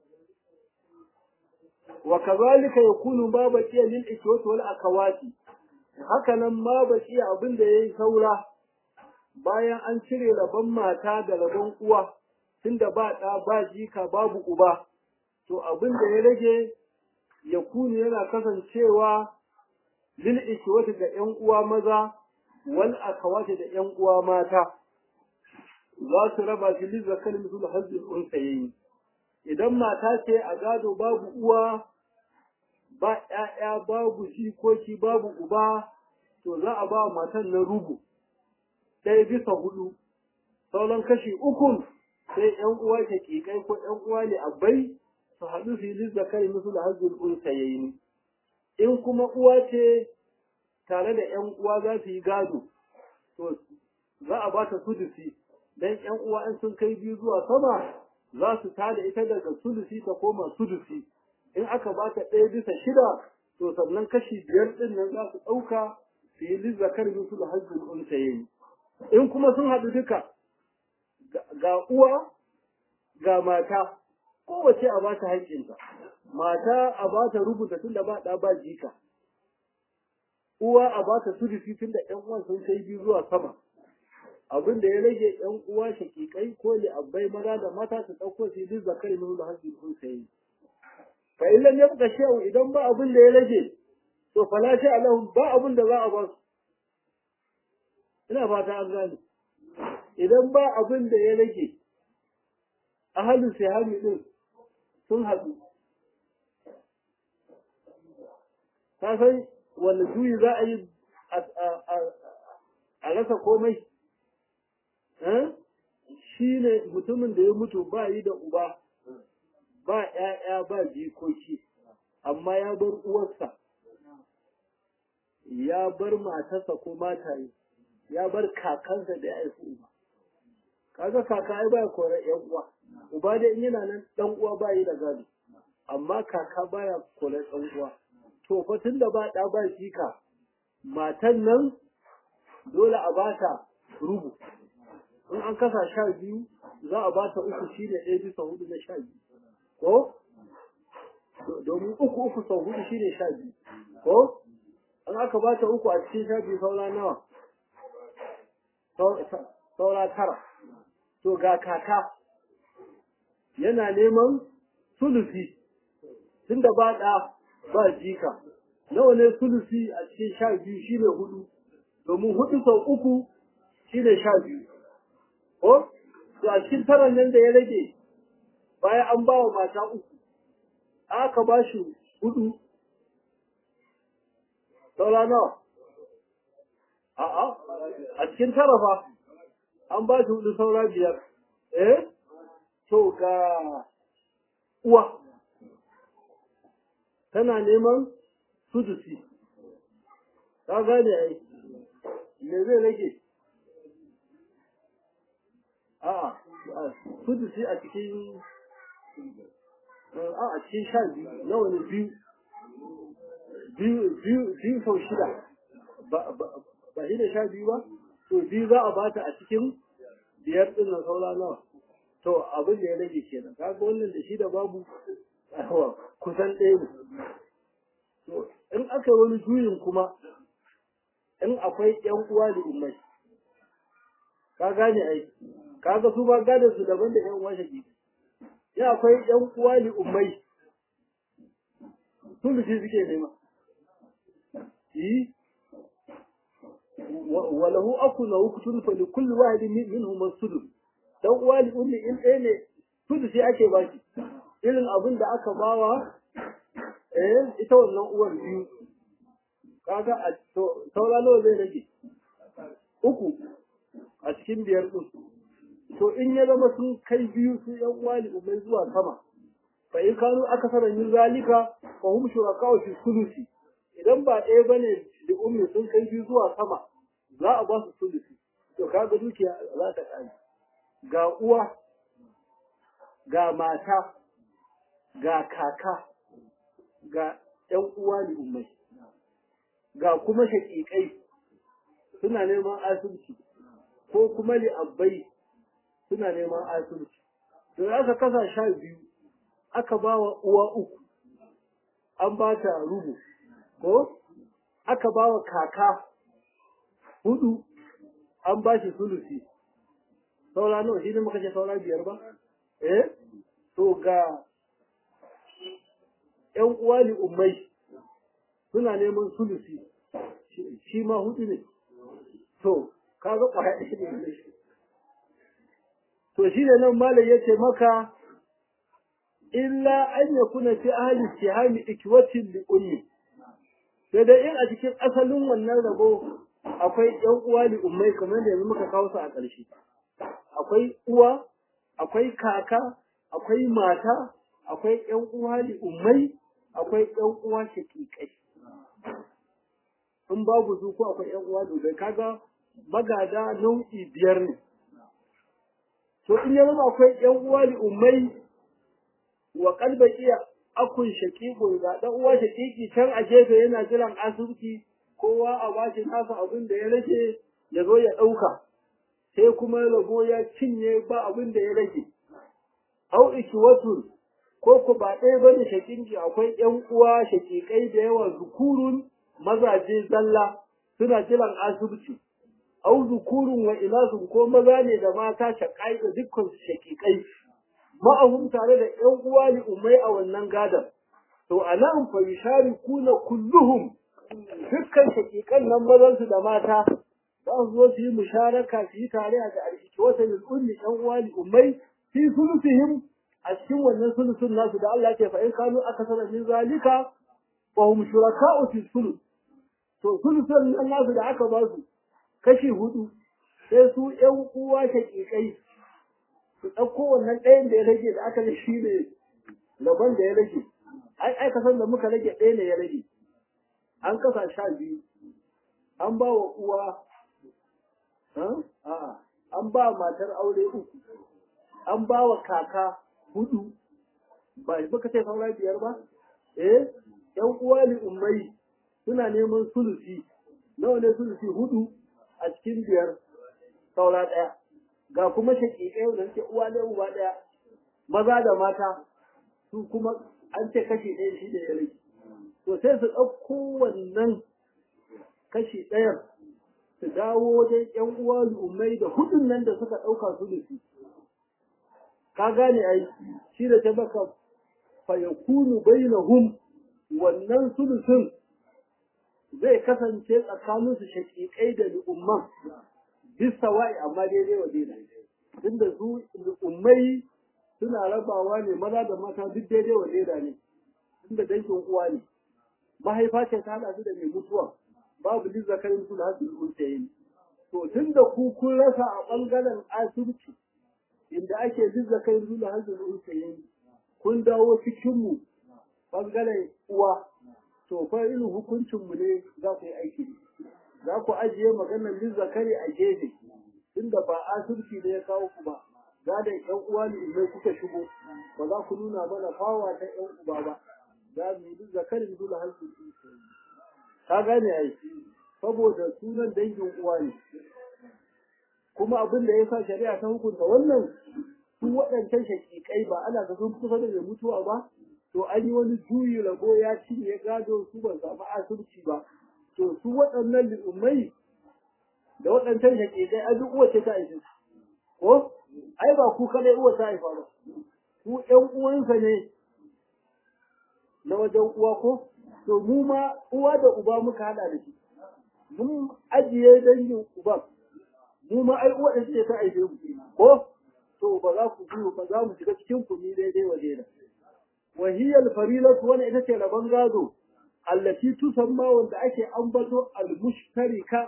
Speaker 1: وكذلك يكون ما بقي للإخوة والأخوات haka nan ma baki abin da yayi saura bayan an cire rabon mata da rabon uwa tunda ba ɗa ba jika babu uba to abin da ya rage ya kunu yana kasancewa lil ikwati da ƴan uwa maza wal akhawati da ƴan uwa mata za su raba shi lil zakari misul hazzul unsayayi idan mata ce a gado babu uwa ba ‘ya'ya babu jikoki babu uba to za a ba matan na rubu ɗaya bisa hudu sauran kashi ukun sai ‘yan uwa ta ƙiƙai ko ‘yan uwa ne abai su haɗu su yi zakari musu da hajjul unsa yayi ni in kuma uwa ce tare da ‘yan uwa za su yi gado to za a ba ta sudusi dan ‘yan uwa in sun kai biyu zuwa sama za su tada ita daga sulusi ta koma sudusi in aka ba ta ɗaya bisa shida to sannan kashi biyar ɗin nan za su ɗauka su yi lizzakar musu da hajjin unsa yayi in kuma sun haɗu duka ga uwa ga mata kowace a ba ta haƙƙinta mata a ba ta rubuta tun da ba ɗa ba jika uwa a ba ta sudusi tun da ƴan uwan sun kai biyu zuwa sama abin da ya rage ƴan uwa shakikai ko abbai maza da mata su ɗauko su yi zakari min da hajji sun sayi fa in lam yabqa shay'un idan ba abin da ya rage to fala shay alahum ba abin da za a ba su ina fata an gane idan ba abin da ya rage ahalu sihami din sun haɗu ka san wanda juyi za a yi a rasa komai shi ne mutumin da ya mutu ba yi da uba ba ‘ya'ya ba jikoki amma ya bar uwarsa ya bar matarsa ko mataye ya bar kakansa da ya haifi uba kaga kaka ai baya kore ‘yan uwa uba dai in yana nan ɗan uwa ba yi da gado amma kaka baya kore ɗan uwa to fa tun da ba ɗa ba jika matan nan dole a bata rubu in an kasa sha biyu za a ba ta uku shi ne ɗaya bisa hudu na sha biyu ko domin uku uku sau hudu shi ne sha biyu ko an aka ba ta uku a cikin sha biyu saura nawa saura tara to ga kaka yana neman sulusi tunda ba ɗa ba jika nawa ne sulusi a cikin sha biyu shine hudu domin hudu sau uku shine sha biyu ko to a cikin taran nan da ya rage bayan an ba wa mata uku aka ba shi hudu saura nawa a'a a cikin tara fa an ba shi hudu saura biyar eh to ga uwa tana neman sudusi ka gane ai me zai rage a'a sudusi a cikin a a cikin sha biyu nawa ne biyu biyu biyu biyu sau shida ba ba shi da sha biyu ba to biyu za a bata a cikin biyar din na saura nawa to abin da ya rage kenan kaga wannan da shi da babu kusan ɗaya ne to in aka wani juyin kuma in akwai ƴan uwa da ummai ka gane ai kaga su ba gane su daban da ƴan uwa shaki ya akwai ƴan uwa da ummai sun da shi suke nema yi walahu aku na hukutun fa li kulli wahidin minhum as-sudus dan uwa li ummi in ɗaya ne sudu sai ake ba shi irin abin da aka bawa eh ita wannan uwar biyu kaga a to saura nawa zai rage uku a cikin biyar din to in ya zama sun kai biyu su yan uwa li ummai zuwa sama fa in kanu aka sanar min zalika fa hum shuraka fi sulusi idan ba ɗaya bane li ummi sun kai biyu zuwa sama za a ba su sulusi to kaga dukiya za ta kare ga uwa ga mata ga kaka ga ‘yan uwa ne ummai ga kuma shaƙiƙai suna neman asibiti ko kuma li'abbai suna neman asibiti to aka kasa sha biyu aka ba wa uwa uku an ba ta rubu ko aka ba wa kaka hudu an ba shi sulusi saura nawa shi ne muka ce saura biyar ba eh to ga ƴan uwa ne ummai suna neman sulusi shi ma hudu ne to kaga kwaya ɗaya ne to shi ne nan malam ya ce maka illa an ya kuna fi ahli tihami ikwatin li ummi sai dai in a cikin asalin wannan rabo akwai ƴan uwa li ummai kamar da yanzu muka kawo su a ƙarshe akwai uwa akwai kaka akwai mata akwai ƴan uwa li ummai akwai ƴan uwa shaƙiƙai in babu su ko akwai ƴan uwa li kaga magada nau'i biyar ne to in ya zama akwai ƴan uwa li ummai wa kalba iya akun shaqiqun ga dan uwa shaqiqi can a gefe yana jiran asibiti kowa a bashi nasa abin da ya rage ya zo ya dauka sai kuma rabo ya cinye ba abin da ya rage au ikiwatun ko ku ba ɗaya bane shaqiqi akwai ƴan uwa shaqiqai da yawa zukurun mazaje zalla suna jiran asibiti au zukurun wa inasun ko maza ne da mata shaƙai da dukkan shaqiqai ma'ahum tare da ƴan uwa li ummai a wannan gadan to anan fa yusharikuna kulluhum dukkan shakikan nan mazan su da mata za su zo su yi musharaka su yi tare da alhiki wata lil ummi ƴan uwa li ummai fi sulusihim a cikin wannan sulusun nasu da Allah ke fa in kanu aka sanar min zalika wa hum shuraka'u fi sulus to sulusun nan nasu da aka ba su kashi hudu sai su ƴan uwa shakikai su ɗauko wannan ɗayan da ya rage da aka shi ne gaban da ya rage ai ai kasan da muka rage ɗaya ne ya rage an kasa sha biyu an ba wa uwa a'a an ba matar aure uku an ba wa kaka hudu ba baka ce saura biyar ba eh yan uwa li ummai suna neman sulusi nawa ne sulusi hudu a cikin biyar saura ɗaya ga kuma shaƙiƙai da suke uwa ɗaya uba ɗaya maza da mata su kuma an ce kashi ɗaya shi da ya rage to sai su ɗauko wannan kashi ɗayan su dawo wajen ƴan uwa al'ummai da hudun nan da suka ɗauka su da su ka gane ai shi da ta baka fa yakunu bainahum wannan sulusun zai kasance tsakanin su shaƙiƙai da al'umman bisa wa'i amma daidai wa daidai tunda su al'ummai suna rabawa ne maza da mata duk daidai wa daidai ne tunda dangin uwa ne mahaifa ce ta haɗa su da mai mutuwa babu duk zakarin su da hasu unsayin to tun da ku kun rasa a ɓangaren asibiti inda ake duk zakarin su da hasu unsayin kun dawo cikinmu ɓangaren uwa to fa irin hukuncinmu ne za ku yi aiki za ku ajiye maganar duk zakari a gefe tunda ba asibiti ne ya kawo ku ba gadon ƴan uwa ne idan kuka shigo ba za ku nuna mana fawa ta ƴan uba ba za mu yi duk zakarin dole hasu unsayin ka gane ai saboda sunan dangin uwa ne kuma abin da ya sa shari'a ta hukunta wannan su waɗancan shakikai ba ana ga sun kusa da mai mutuwa ba to an yi wani juyi rabo ya cinye gado su ban samu asirci ba to su waɗannan li'ummai da waɗancan shakikai an duk uwa ce ta haife ko ai ba ku kadai uwa ta haifa ba ku ƴan uwansa ne na wajen uwa ko to mu ma uwa da uba muka hada da shi mun ajiye dangin uba mu ma ai uwa da ce ta aife mu ko to ba za ku biyo ba za mu shiga cikin ku ni daidai wa daidai wa hiya al-farilatu wani ita ce rabon gado allati tusamma wanda ake ambato al-mushtarika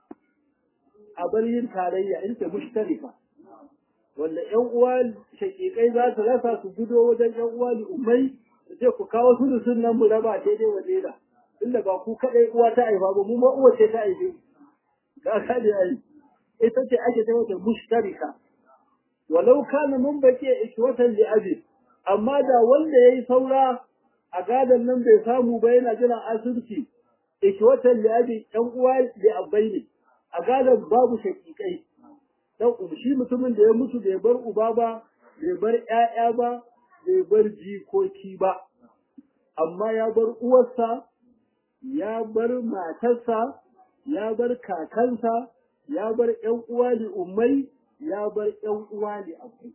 Speaker 1: a yin tarayya ita mushtarika wanda ƴan uwa shakikai za su rasa su gudo wajen ƴan uwa ummai ce ku kawo sulusun nan mu raba daidai wa daida inda ba ku kaɗai uwa ta haifa ba mu ma uwa ce ta haife ka gane ai ita ce ake ta wata mushtarika walau kana mun bake ikwatan li abi amma da wanda yayi saura a gadon nan bai samu ba yana jiran asirci ikwatan li abi ɗan uwa li abai ne a gadon babu shakikai dan shi mutumin da ya mutu bai bar uba ba bai bar ƴaƴa ba bai bar jikoki ba, amma ya bar uwarsa, ya bar matarsa, ya bar kakansa, ya bar ‘yan uwa da ummai, ya bar ‘yan uwa da abai.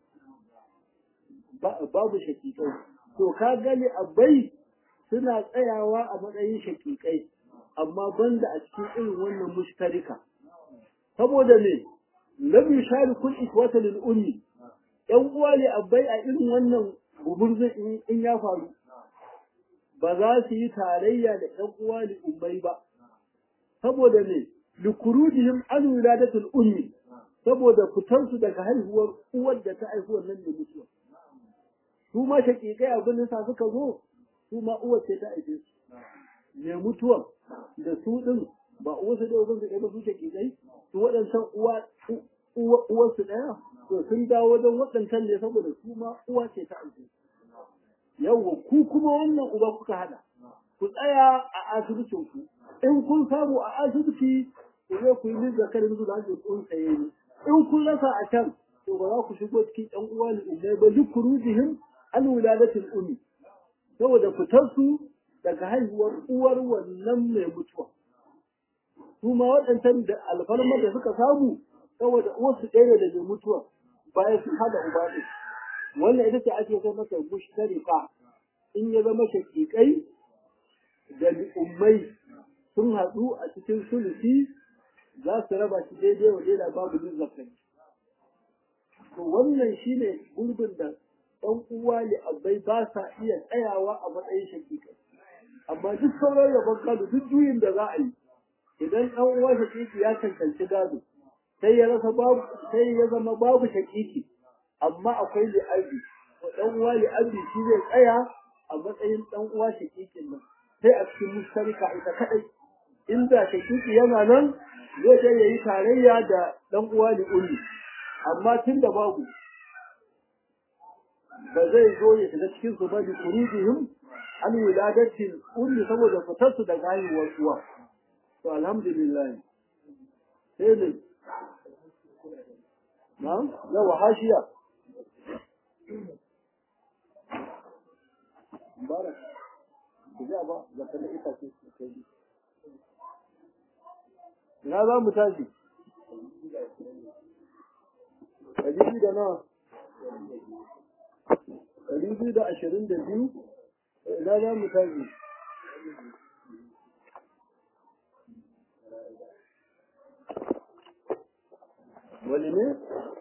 Speaker 1: Babu shakikai. To, ka gani abai suna tsayawa a matsayin shakikai, amma banda a cikin irin wannan mushtarika. Saboda ne, lam yushari kun ikwata lil ummi ‘yan uwa ne abai a irin wannan gumurzun in ya faru ba za su yi tarayya da ‘yan uwa da ummai ba, saboda ne, likurujihim an wiladatul ummi, saboda fitarsu daga haihuwar uwar da ta haihu wannan da mutuwa. Su ma shaƙiƙai abin da suka zo, su ma uwar ce ta haife su. Me mutuwa da su ɗin ba uwarsu da ubansu ɗaya ba su shaƙiƙai, su waɗancan uwa uwarsu ɗaya, to sun dawo wajen waɗancan ne saboda su ma uwa ce ta haife su. yawwa ku kuma wannan uba kuka hada ku tsaya a asibitin ku in kun samu a asibiti ku je ku yi min zakarin zuwa da kun tsaye ne in kun rasa a can to ba za ku shigo cikin ɗan uwa ne ummai ba duk kurujihim an wiladatul ummi saboda fitar su daga haihuwar uwar wannan mai mutuwa su ma waɗancan da alfarmar da suka samu saboda uwarsu ɗaya da mai mutuwa bayan su hada uba ɗin wannan ita ce ake kai mata mushtarika in ya zama shakikai da ummai sun haɗu a cikin sulusi za su raba shi daidai wa daidai babu jin zakari to wannan shine gurbin da ɗan uwa ne abai ba sa iya tsayawa a matsayin shakikai amma duk sauran rabon gado duk juyin da za a yi idan ɗan uwa shakiki ya cancanci gado sai ya rasa babu sai ya zama babu shakiki amma akwai li'abi to dan uwa li'abi shi zai tsaya a matsayin dan uwa shakikin nan sai a cikin mustarika ita kadai inda shakiki yana nan zai sai yayi tarayya da dan uwa li'ummi amma tun da babu ba zai zo ya shiga cikin su ba da kurujihim an wiladatin ummi saboda fitar su daga haihuwar uwa to alhamdulillah sai ne na'am yawa hashiya mubarak ku ji ba zakar ita ce kai ina za mu tashi ɗari biyu da nawa ɗari biyu da ashirin da biyu ina za mu tashi wani ne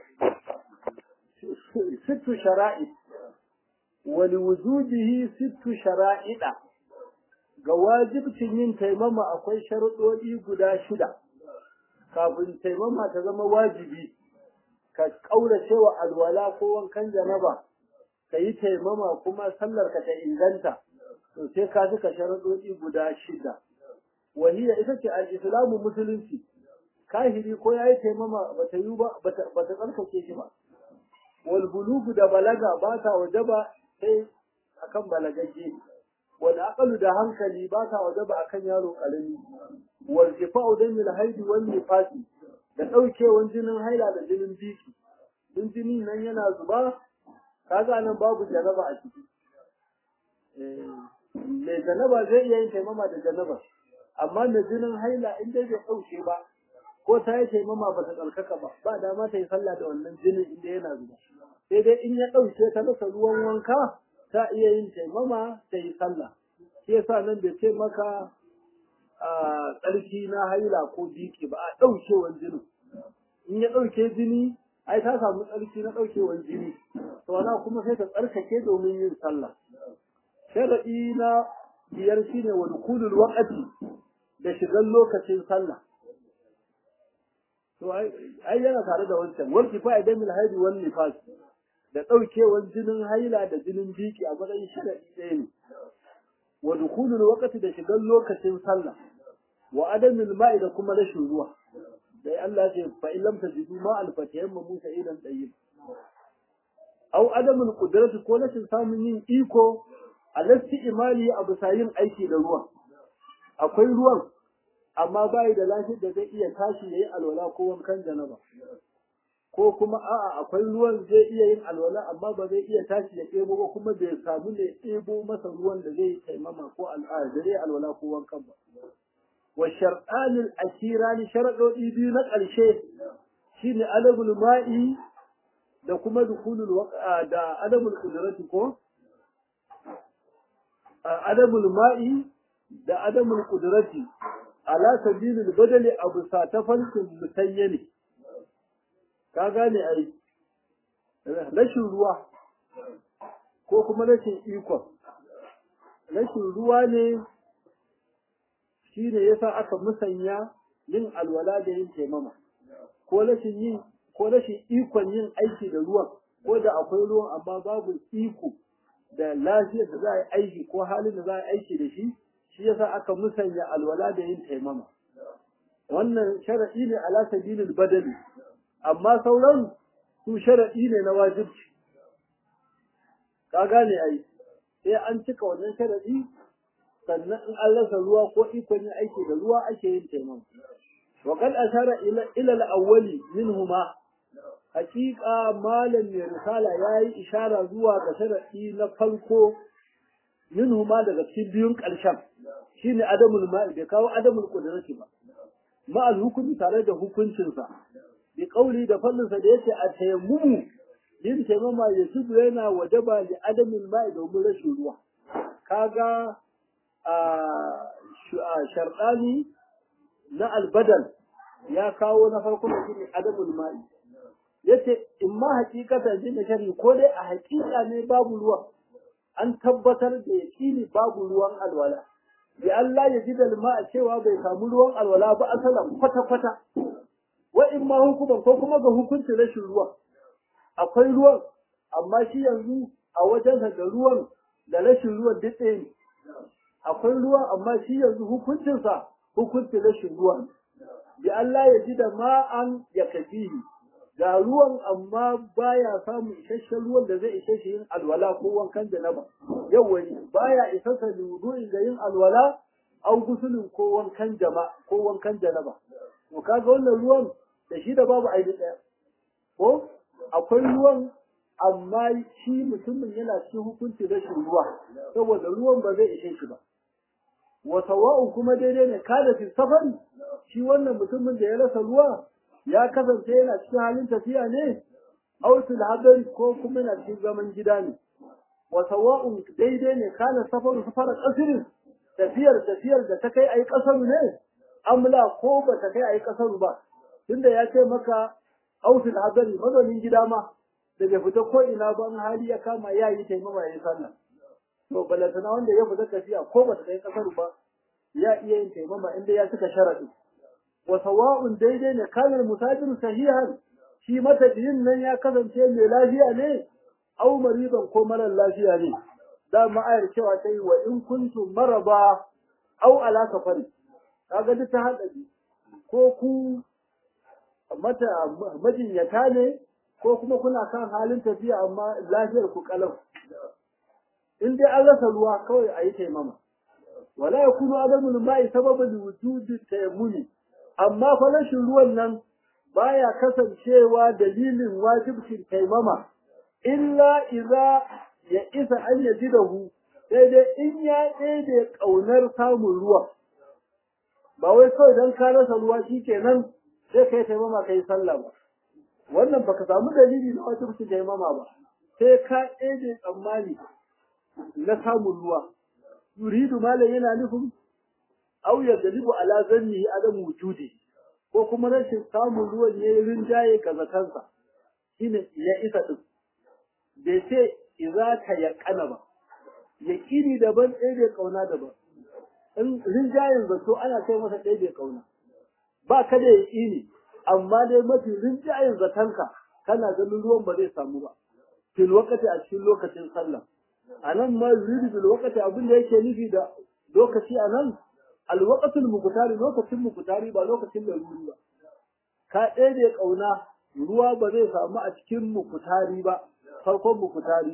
Speaker 1: sittu shara'i wani wujudihi sittu shara'ida ga wajibcin yin taimama akwai sharuɗoɗi guda shida kafin taimama ta zama wajibi ka ƙaurace wa alwala ko wankan janaba ka yi taimama kuma sallar ka ta inganta to sai ka suka sharuɗoɗi guda shida wahiya ita ce al-islamu musulunci kahiri ko ya yi taimama ba ta yi ba ba ta tsarkake shi ba wal bulugu da balaga ba ta wajaba sai akan balagagge wal aqlu da hankali ba ta wajaba akan yaro karami wal ifa'u damil haidi wal nifasi da daukewan jinin haila da jinin biki din jini nan yana zuba kaga nan babu janaba a ciki eh mai janaba zai iya yin taimama da janaba amma da jinin haila in dai bai dauke ba ko ta yi taimama ba ta tsarkaka ba ba dama ta yi sallah da wannan jinin inda yana zuba sai dai in ya ɗauke ta rasa ruwan wanka ta iya yin taimama ta yi sallah shi yasa nan bai ce maka a tsarki na haila ko biki ba a ɗaukewan jinin in ya ɗauke jini ai ta samu tsarki na ɗaukewan jini to wana kuma sai ta tsarkake domin yin sallah sharaɗi na biyar shine wa dukulul waqti da shigan lokacin sallah to ai yana tare da wancan wal kifaya da mil haidi wal nifas da daukewar jinin haila da jinin biki a matsayin sharadi ɗaya ne wa dukhulul waqti da shigan lokacin sallah wa adamil ma'i da kuma rashin ruwa dai Allah ya ce fa in lam tajidu ma al fatayamma musa idan tayyib aw adamul qudrati ko rashin samun yin iko alasti imali abu sayin aiki da ruwa akwai ruwan amma bai da lafiyar da zai iya tashi yayi alwala ko wankan janaba ko kuma a'a akwai ruwan zai iya yin alwala amma ba zai iya tashi ya ɗebo ba kuma bai samu ne ɗebo masa ruwan da zai taimama ko al'ada da zai alwala ko wankan ba wa shar'anil ashirani sharadodi biyu na ƙarshe shine adabul ma'i da kuma dukulul waqa da adabul qudrati ko adabul ma'i da adabul qudrati ala sabilil badali abu sa ta falkin mutayyane ka gane ai rashin ruwa ko kuma rashin ikon rashin ruwa ne shi ne yasa aka musanya yin alwala da yin taimama ko rashin yin ko rashin ikon yin aiki da ruwan ko da akwai ruwan amma babu iko da lafiyar da za a yi aiki ko halin da za a yi aiki da shi shi yasa aka musanya alwala da yin taimama wannan sharadi ne ala sabilil badali amma sauran su sharadi ne na wajibci ka gane ai sai an cika wannan sharadi sannan in an rasa ruwa ko ikon yin aiki da ruwa ake yin taimama wa kad ashara ila ila al-awwali minhuma haqiqa malam mai risala yayi ishara zuwa ga sharadi na farko minhuma daga cikin biyun ƙarshen shine adamul ma'i bai kawo adamul qudrati ba ma'al hukumi tare da hukuncinsa bi kauli da fallinsa da yace a tayammumu yin taimama ya zubu yana wajaba li adamul ma'i domin rashin ruwa kaga a sharɗani na albadal ya kawo na farko da shine adamul ma'i yace in ma hakikatan jin shari ko dai a hakika ne babu ruwa an tabbatar da yaƙini babu ruwan alwala bi Allah ya ji dalma a cewa bai samu ruwan alwala ba asalan kwata-kwata wa in ma hukuman ko kuma ga hukuncin rashin ruwa akwai ruwan amma shi yanzu a wajen da ruwan da rashin ruwan duk ɗaya ne akwai ruwan amma shi yanzu hukuncinsa hukuncin rashin ruwa bi Allah ya ji da ma'an ya kafihi ga ruwan amma baya samun isasshen ruwan da zai ishe shi yin alwala ko wankan janaba yau wani baya isa sa wudu'in da yin alwala au gusulin ko wankan jama ko wankan janaba to kaga wannan ruwan da shi da babu aidi daya ko akwai ruwan amma shi mutumin yana cikin hukunci rashin ruwa saboda ruwan ba zai ishe shi ba wa sawa'u kuma daidai ne kada fi safari shi wannan mutumin da ya rasa ruwa ya kasance yana cikin halin tafiya ne autul hadari ko kuma yana cikin zaman gida ne wa sawa'un daidai ne kana safaru safara kasirin tafiyar tafiyar da ta kai ayi kasaru ne amla ko ba ta kai ayi kasaru ba tunda ya ce maka autul hadari mazaunin gida ma da bai fita ko ina ba in hali ya kama ya yi taimama ya yi sallah to balantana wanda ya fita tafiya ko ba ta kai kasaru ba ya iya yin taimama inda ya cika sharadi wa sawa'un daidai ne kana musafiru sahihan shi matafiyin nan ya kasance mai lafiya ne au mariban ko marar lafiya ne da ma'ayar cewa ta yi wa in kuntum maraba au ala safari kaga duk ta hada ko ku mata majinyata ne ko kuma kuna kan halin tafiya amma lafiyar ku kalau in dai an rasa ruwa kawai a yi taimama wala yakunu adamul ma'i sababan wujudi tayammuni amma fa rashin ruwan nan baya kasancewa dalilin wajibcin taimama illa idza ya isa an yajidahu sai dai in ya ɗebe ƙaunar samun ruwa ba wai kawai don ka rasa ruwa shikenan sai kai taimama kai sallah ba wannan baka samu dalili na wajibcin taimama ba sai ka ɗebe tsammani na samun ruwa yuridu malam yana nufin au ya galibu ala zanni adam wujudi ko kuma rashin samun ruwan ya yi rinjaye ga zakansa shine ya isa din bai ce iza ka ya kana ba ya kiri daban ɗaya bai kauna daban in rinjayen zato ana kai masa ɗaya bai kauna ba ka da ya kiri amma dai mafi rinjayen zatanka kana ganin ruwan ba zai samu ba fil wakati a cikin lokacin sallah a nan ma yuridu bil wakati abin da yake nufi da lokaci a nan alwaqatul muqtari lokacin muqtari ba lokacin laruri ba ka ɗaya kauna ruwa ba zai samu a cikin muqtari ba farkon muqtari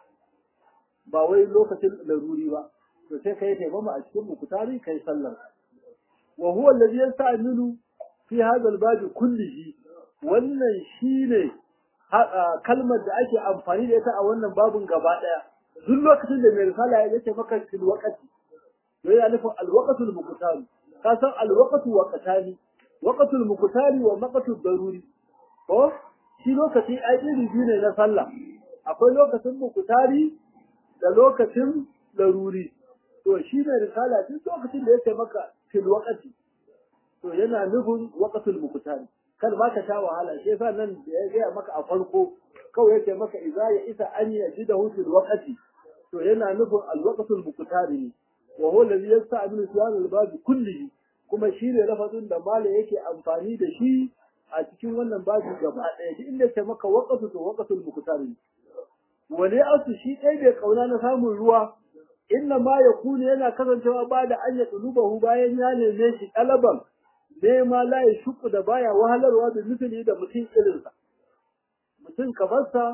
Speaker 1: ba wai lokacin laruri ba to sai kai taimama a cikin muqtari kai sallar wa huwa alladhi yasta'milu fi hadha al kullihi wannan shine kalmar da ake amfani da ita a wannan babun gaba daya duk lokacin da mai risala ya ce maka fil waqti to yana nufin alwaqatul muqtari ka san alwaqatu waqtani waqatul muqtari wa waqatul daruri ko shi lokaci ai iri biyu ne na sallah akwai lokacin muqtari da lokacin daruri to shi ne risala duk lokacin da yake maka fil waqti to yana nufin waqatul muqtari kar ma ka sha wahala shi yasa nan da ya gaya maka a farko kawai yake maka idza ya isa an yajidahu fil waqti to yana nufin alwaqatul muqtari ne wa huwa alladhi yasta'milu su'al al-bab kullihi kuma shi ne lafazin da mala yake amfani da shi a cikin wannan babu gaba ɗaya duk inda ke maka waqatu to waqatul muqtari wani asu shi ɗaya bai kauna na samun ruwa inna ma yakunu yana kasancewa ba da an ya tulubahu bayan ya neme shi ɗalaban nema la ya shuku da baya wahalarwa da nufin da mutum irinsa mutum kamarsa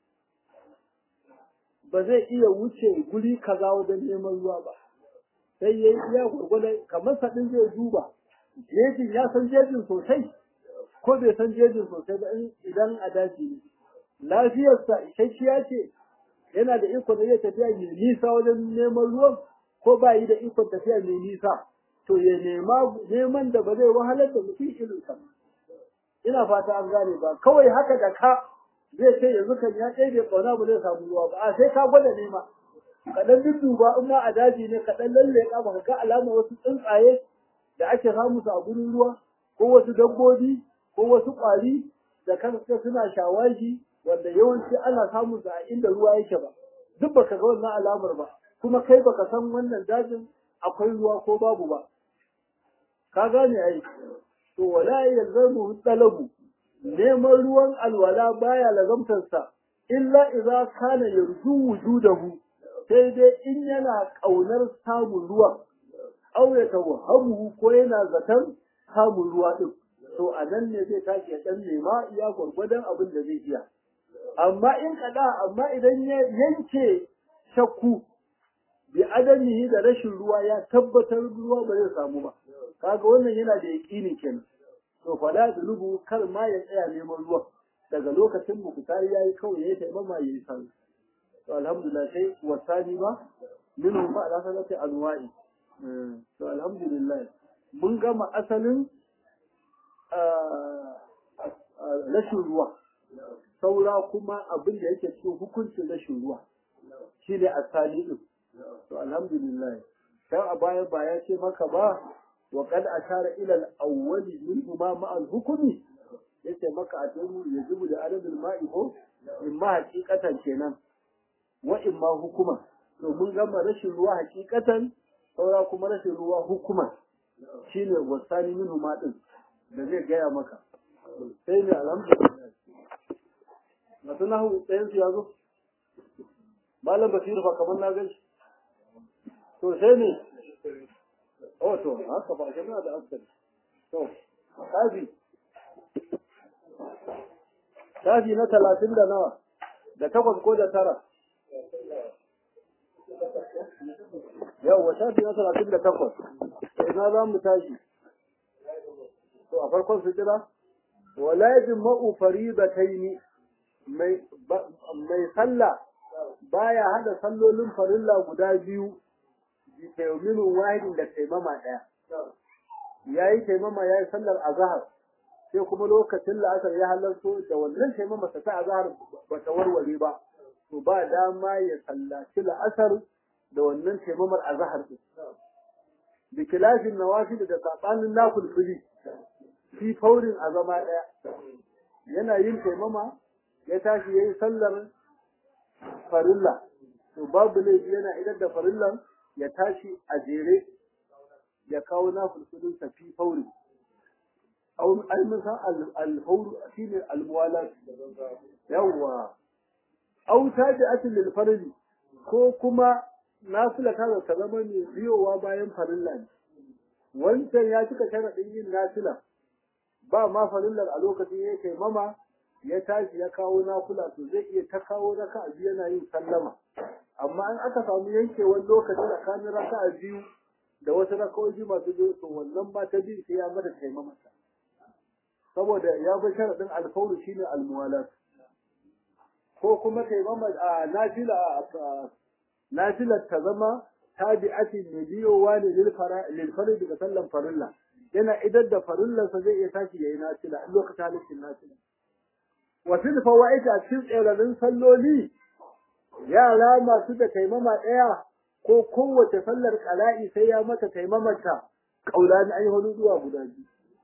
Speaker 1: ba zai iya wuce guri kaza wajen neman ruwa ba sai ya yi iya gwargwadon kamar saɗin zai duba jejin ya san jejin sosai ko bai san jejin sosai ba idan a daji ne lafiyarsa isasshiya ce yana da ikon da zai tafiya mai nisa wajen neman ruwan ko ba yi da ikon tafiya mai nisa to ya nema neman da ba zai wahalar da mutum irinsa ina fata an gane ba kawai haka da ka zai ce yanzu kan ya ɗaya bai ƙauna ba zai samu ruwa ba a sai ka gwada nema ka ɗan dudduba in ma a daji ne ka ɗan lalle ka ba ka ga alama wasu tsuntsaye da ake samu su a gurin ruwa ko wasu dabbobi ko wasu ƙwari da kanka suna shawagi wanda yawanci ana samun su a inda ruwa yake ba duk baka ga wannan alamar ba kuma kai baka san wannan dajin akwai ruwa ko babu ba ka gane ai to wala yalzamu talabu neman ruwan alwala baya lazamtarsa illa idza kana yarju wujudahu sai dai in yana kaunar samun ruwa aw ya tawhamu ko yana zaton samun ruwa din to a nan ne zai tashi ya dan nema iya gwargwadon abin da zai iya amma in kada amma idan ya yanke shakku bi adamihi da rashin ruwa ya tabbatar ruwa ba zai samu ba kaga wannan yana da yaƙini kenan to fala da lubu kar ma ya tsaya neman ruwa daga lokacin mukutari yayi kawai yayi taimama yayi sallah to alhamdulillah sai wasani ba minhu ba da sanati anwa'i to alhamdulillah mun gama asalin rashin ruwa saura kuma abin da yake cikin hukuncin rashin ruwa shi ne asali din to alhamdulillah dan a baya ba ya ce maka ba wa kad ashara ila al-awwali min ma ma al-hukmi yace maka a tamu yajibu da adadul ma'i ko in ma hakikatan kenan wa in ma hukuma to mun gama rashin ruwa hakikatan saura kuma rashin ruwa hukuma shine wasani min ma din da zai gaya maka sai ne alhamdulillah masu nahu ɗayan su ya zo malam basiru fa kamar na gan shi to sai ne oh to haka ba shi da askari to kafi kafi na talatin da nawa da takwas ko da tara yawwa shafi na talatin da takwas ina za mu tashi to a farkon su kira wala yajma'u faridataini mai mai sallah baya hada sallolin farilla guda biyu bi tayminu wahidin da taimama daya yayi taimama yayi sallar azhar sai kuma lokacin la'asar ya halarto da wannan taimama ta ta azhar ba ta warware ba to ba dama ya sallaci la'asar da wannan taimamar azhar din bi kilafin nawafil da sabanin nafil fi faurin a zama daya yana yin taimama ya tashi yayi sallar farilla to babu laifi yana idan da farillan ya tashi a jere ya kawo nafilfilin sa fi fauri au ai musa al-fawr shine al-muwalat yawa au tabi'atul lil farili ko kuma nafila ta ta zama ne biyowa bayan farilla ne wancan ya cika sharadin yin nafila ba ma farillar a lokacin ya kai mama ya tashi ya kawo nafila to zai iya ta kawo raka'a biyu yana yin sallama amma in aka samu yankewar lokaci tsakanin raka'a biyu da wasu raka'o'i masu biyu to wannan ma ta biyu sai ya mata taimamata saboda ya bi sharadin alfawru shine almuwalat ko kuma taimama a nafila nafilar ta zama tabi'atin ne biyowa ne lil fara daga sallan farilla yana idar da farillarsa zai iya tashi yayi nafila in lokacin halittin nafila wa fil fawaid a cikin tserarin salloli yara masu da taimama ɗaya ko kowace sallar qala'i sai ya mata taimamata kaulani ai hudu zuwa guda biyu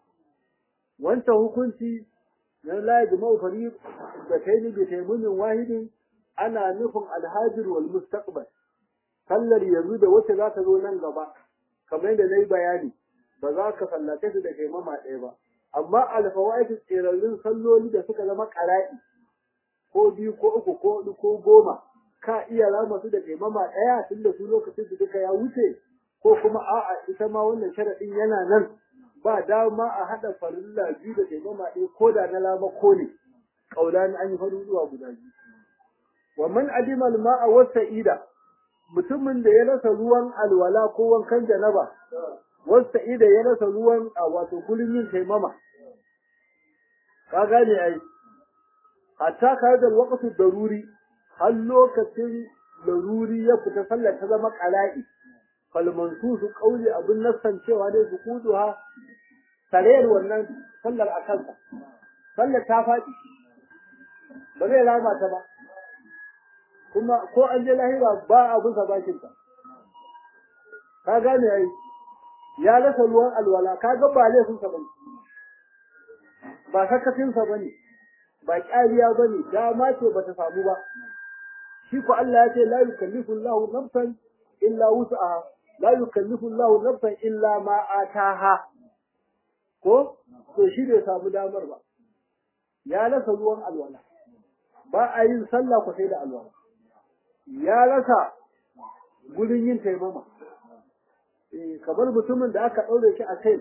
Speaker 1: wancan hukunci na la yajma'u fariq da kaini bi taimumin wahidin ana nufin alhajir wal mustaqbal sallar yanzu da wacce za ta zo nan gaba kamar yadda na yi bayani ba za ka sallace su da taimama ɗaya ba amma alfawaitu tsirarrun salloli da suka zama ƙara'i ko biyu ko uku ko huɗu ko goma ka iya rama su da taimama ɗaya tun da su lokacin da duka ya wuce ko kuma a'a ita ma wannan sharaɗin yana nan ba dama a haɗa farilla biyu da taimama ɗaya ko da na lama ko ne ƙaulani an yi faru zuwa guda biyu wa man adima al-ma'a wa sa'ida mutumin da ya rasa ruwan alwala ko wankan janaba wa sa'ida ya rasa ruwan a wato gurin yin taimama ka gane ai hatta ka da waqtu daruri har lokacin daruri ya fita sallar ta zama qala'i fal mansusu qawli abun nassan cewa dai su kuduha sarayar wannan sallar akansa sallar ta faɗi ba zai rama ta ba kuma ko an je lahira ba a bisa bakin ta ka gane ai ya rasa ruwan alwala ka ga ba laifin sa bane ba sakacin sa bane ba ƙariya bane dama ce bata samu ba shi ko Allah ya ce la yukallifu Allahu nafsan illa wus'aha la yukallifu Allahu nafsan illa ma ataha ko to shi bai samu damar ba ya rasa ruwan alwala ba a yin sallah ko sai da alwala ya rasa gurin yin taimama kamar mutumin da aka ɗaure shi a kai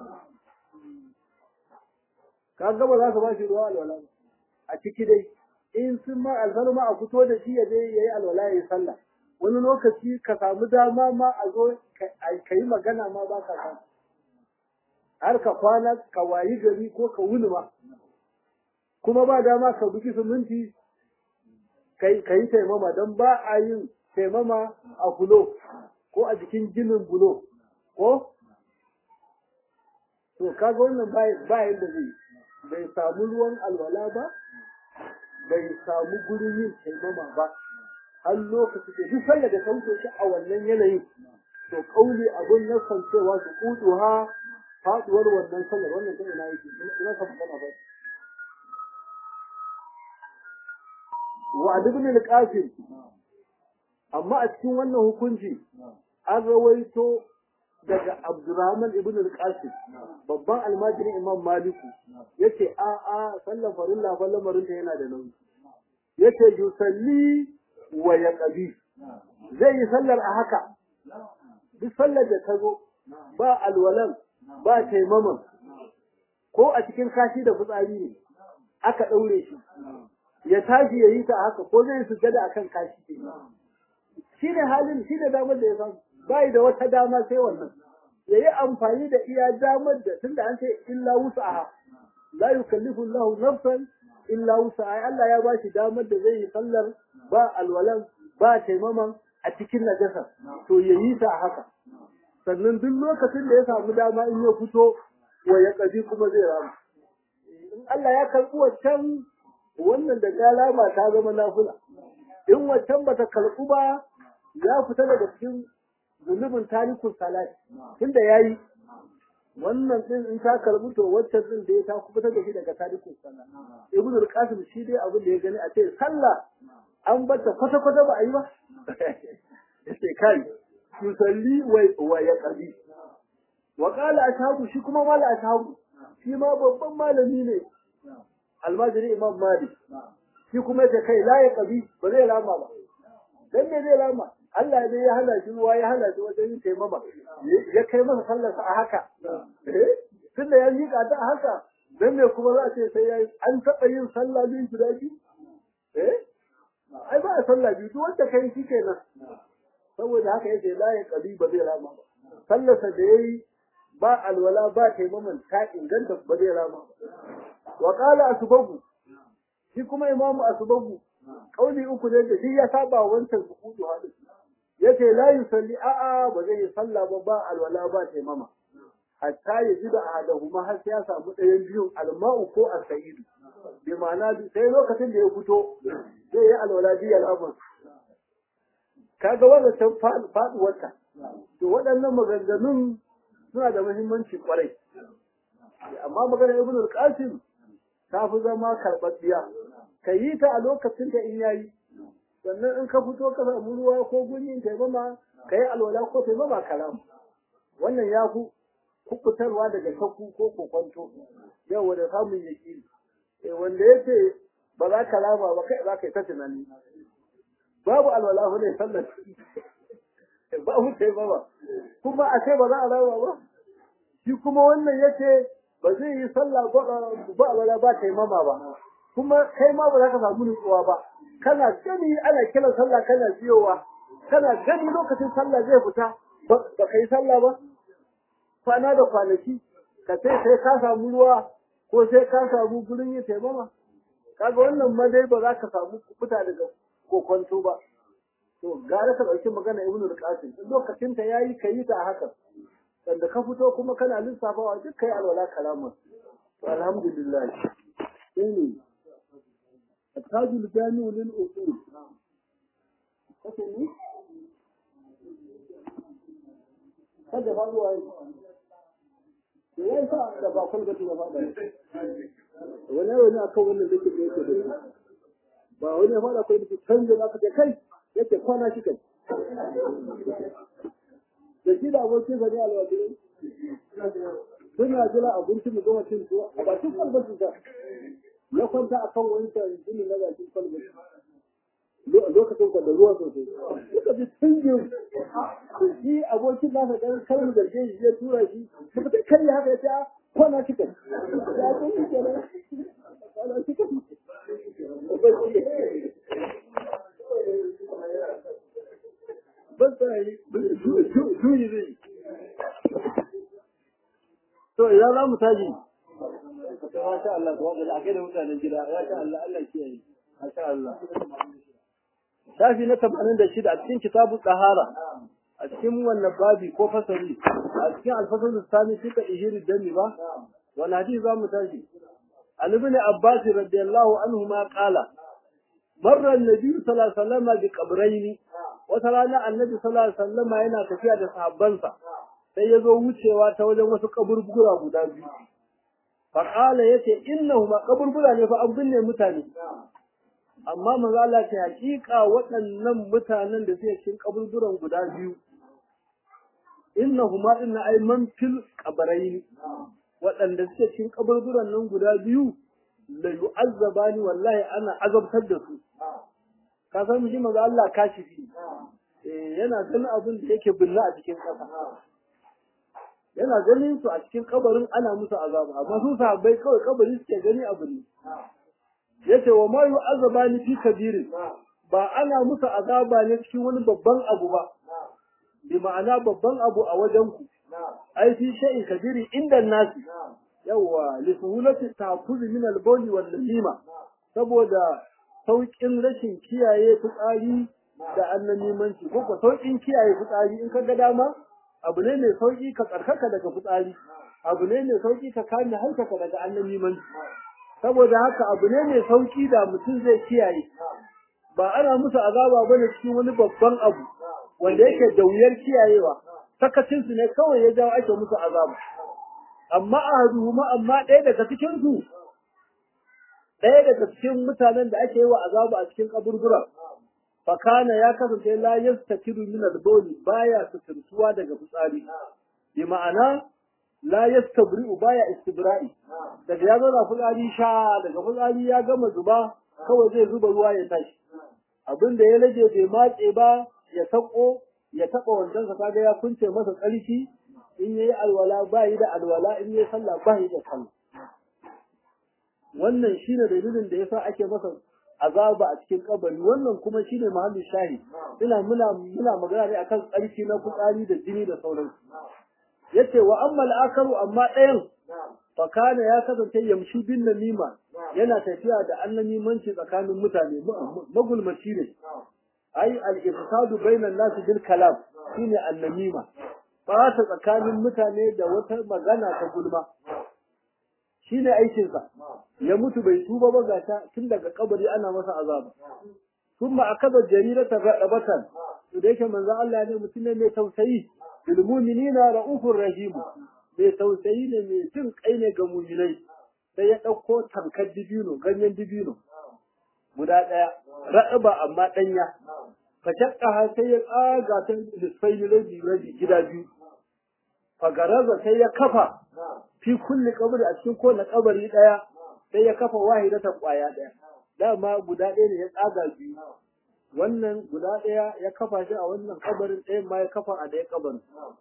Speaker 1: ka gaba za ka ba shi ruwa alwala a ciki dai in sun ma alfarma a fito da shi ya je ya yi alwala ya yi sallah wani lokaci ka samu dama ma a zo ka yi magana ma ba ka samu har ka kwana ka wayi gari ko ka wuni ma kuma ba dama ka buki siminti ka yi taimama don ba a yin taimama a bulo ko a jikin ginin bulo ko to kaga wannan ba yadda zai bai samu ruwan alwala ba bai samu gurin yin taimama ba har lokaci da duk sallar da sauke shi a wannan yanayin to kauli abun na cewa su kudu ha faduwar wannan sallar wannan ta ina yake ina ka magana ba wa ibn al-qasim amma a cikin wannan hukunci an rawaito daga Abdurrahman ibn al-Qasim babban almajirin Imam Maliku yace a a sallan farilla fa lamarin ta yana da nauyi yace yusalli wa yaqbi zai yi sallar a haka duk sallar da ta zo ba alwalan ba taimaman ko a cikin kashi da fitsari ne aka daure shi ya tashi ya yi ta haka ko zai sujjada akan kashi shi ne halin shi ne damar da ya samu bai da wata dama sai wannan ya yi amfani da iya damar da tunda an ce illa wusa'aha la yukallifu Allahu nafsan illa wusa'aha Allah ya bashi damar da zai yi sallar ba alwalan ba taimaman a cikin najasa to ya yi ta haka sannan duk lokacin da ya samu dama in ya fito wa ya kaji kuma zai rama in Allah ya karɓi wancan wannan da galama ta zama nafila in wancan bata karɓu ba ya fita daga cikin zunubin tarikun salat tunda yayi wannan din in ta karbu to wacce din da ya ta kubutar da shi daga tarikun salat ibn al-qasim shi dai abin da ya gani a ce sallah an bata kwata kwata ba a yi ba yace kai yusalli wa wa yaqdi wa qala ashabu shi kuma mala ashabu shi ma babban malami ne almajiri imam malik shi kuma yace kai la yaqdi ba zai lama ba dan me zai lama Allah ne ya hana shi ruwa ya hana shi wajen yin taimama ya kai masa sallarsa a haka tun da ya miƙa ta a haka dan me kuma za a ce sai ya an taɓa yin sallah biyu guda biyu eh ai ba a sallah biyu duk wanda kai shi kenan saboda haka yace la ya qabi ba zai rama ba sallarsa da yayi ba alwala ba taimaman ta inganta ba zai rama ba wa qala asbabu shi kuma imamu asbabu kauli uku ne da shi ya saba wancan sukutu hadin yace la yusalli a'a ba zai yi sallah ba ba alwala ba taimama hatta ya ji da ahadahuma har sai ya samu ɗayan biyun alma'u ko as-sa'idu bi ma'ana sai lokacin da ya fito zai yi alwala bi al'amur kaga wannan can faduwarta to waɗannan maganganun suna da muhimmanci kwarai amma maganar ibn al-qasim ta fi zama karɓaɓɓiya ka yi ta a lokacin da in yayi sannan in ka fito ka samu ruwa ko guri taimama ka yi alwala ko taimama kalam wannan ya fi kubutarwa daga shakku ko kokonto yau da samun yaki eh wanda yace ba za ka lama ba kai za ka yi ta tunani babu alwala fa ne sallar babu taimama kuma a ce ba za a lama ba shi kuma wannan yace ba zai yi sallah ba alwala ba taimama ba kuma kai ma ba za ka samu nutsuwa ba kana gani ana kiran sallah kana biyowa kana gani lokacin sallah zai fita ba ka yi sallah ba kwana da kwanaki ka sai sai ka samu ruwa ko sai ka samu gurin yin taimama kaga wannan ma dai ba za ka samu fita daga kokonto ba to gara ka ɗauki magana ibnu al-qasim lokacin ta yayi kayi ta haka sanda ka fito kuma kana lissafawa duk kai alwala kalama to alhamdulillah sai التاج الجامع للأصول كتني kada ba zuwa yi da ya sa da ba kwalgati ba faɗa wani wani akan wannan da ke da yake da ba wani ya faɗa kai da canza za ka kai yake kwana shi kai da shi da abokin sa ne alwajirai suna jira abinci mu gama cin tuwa a bakin kwalgati ta ya kwanta a kan wani gini na bakin kwalba lokacin da ruwa sosai suka ji tungin shi abokin nasa ɗan kalmu da shi ya tura shi suka ta kai haka ya ce kwana shi kai ya ce shi ke nan kwana shi kai ban tsaye juyi zai to idan za mu tashi masha Allah ko da akai da mutanen gida masha Allah Allah kiyaye masha Allah shafi na 86 a cikin kitabu tsahara a cikin wannan babi ko fasali a cikin alfasalin sani suka ihiri dami ba wani hadisi za mu tashi an ibn abbas radiyallahu anhu ma qala marra annabi sallallahu alaihi wasallam bi qabrayn wata rana annabi sallallahu alaihi wasallam yana tafiya da sahabbansa sai ya zo wucewa ta wajen wasu kaburbura guda biyu fa qala yace innahuma kaburbura ne fa an binne mutane amma manzo Allah ce hakika waɗannan mutanen da suke cikin kaburburan guda biyu innahuma inna ay man fil qabrayn waɗanda suke cikin kaburburan nan guda biyu la yu'azzabani wallahi ana azabtar da su ka san shi manzo Allah kashifi eh yana ganin abin da yake binne a cikin ƙasa yana ganin su a cikin kabarin ana musu azaba amma su sahabbai kawai kabari suke gani abu ne yace wa ma yu'azzabani fi kabirin ba ana musu azaba ne cikin wani babban abu ba bi ma'ana babban abu a wajen ku ai fi shay'in kabiri inda nasi yawa li suhulati ta'khudh min al-bawl wal lima saboda saukin rashin kiyaye fitsari da annamimanci ko ko saukin kiyaye fitsari in ka ga dama abu ne mai sauki ka tsarkaka daga fitsari abu ne mai sauki ka kame hankaka daga annamimanci saboda haka abu ne mai sauki da mutum zai kiyaye ba ana musu azaba bane cikin wani babban abu wanda yake da wuyar kiyayewa sakacin su ne kawai ya jawo ake musu azaba amma ahaduhuma amma ɗaya daga cikin su ɗaya daga cikin mutanen da ake yi wa azaba a cikin kaburbura fakana ya kasance la yastakiru min al-bawli baya sutuntuwa daga fitsari bi ma'ana la yastabri'u baya istibra'i daga ya zo da fitsari sha daga fitsari ya gama zuba kawai zai zuba ruwa ya tashi abin da ya rage bai matse ba ya sako ya taba wancan sa kaga ya kunce masa tsarki in yayi alwala ba yi da alwala in yayi sallah ba yi da sallah wannan shine dalilin da yasa ake masa azaba a cikin kabari wannan kuma shine mahallin shahi ina muna muna magana ne akan tsarki na fitsari da jini da sauransu yace wa amma al-akaru amma ɗayan fa kana ya kasance yamshi bin namima yana tafiya da annamimanci tsakanin mutane magulmaci ne ai al-ifsadu bainan nas bil kalam shine annamima ba ta tsakanin mutane da wata magana ta gulma shine aikin sa ya mutu bai tuba ba gata tun daga kabari ana masa azaba kuma akaba jarirata gadabatan to da yake manzo Allah ne mutum ne mai tausayi bil mu'minina raufur rahim mai tausayi ne mai jin kai ne ga mu'minai sai ya dauko tankar dibino ganyen dibino guda daya ra'aba amma danya fashakka sai ya tsaga ta lisfai rabi rabi gida biyu fagaraza sai ya kafa fi kulli kabari a cikin kowane kabari daya sai ya kafa wahidatan kwaya daya dama guda ɗaya ne ya tsaga biyu wannan guda ɗaya ya kafa shi a wannan kabarin ɗayan ma ya kafa a ɗaya kabarin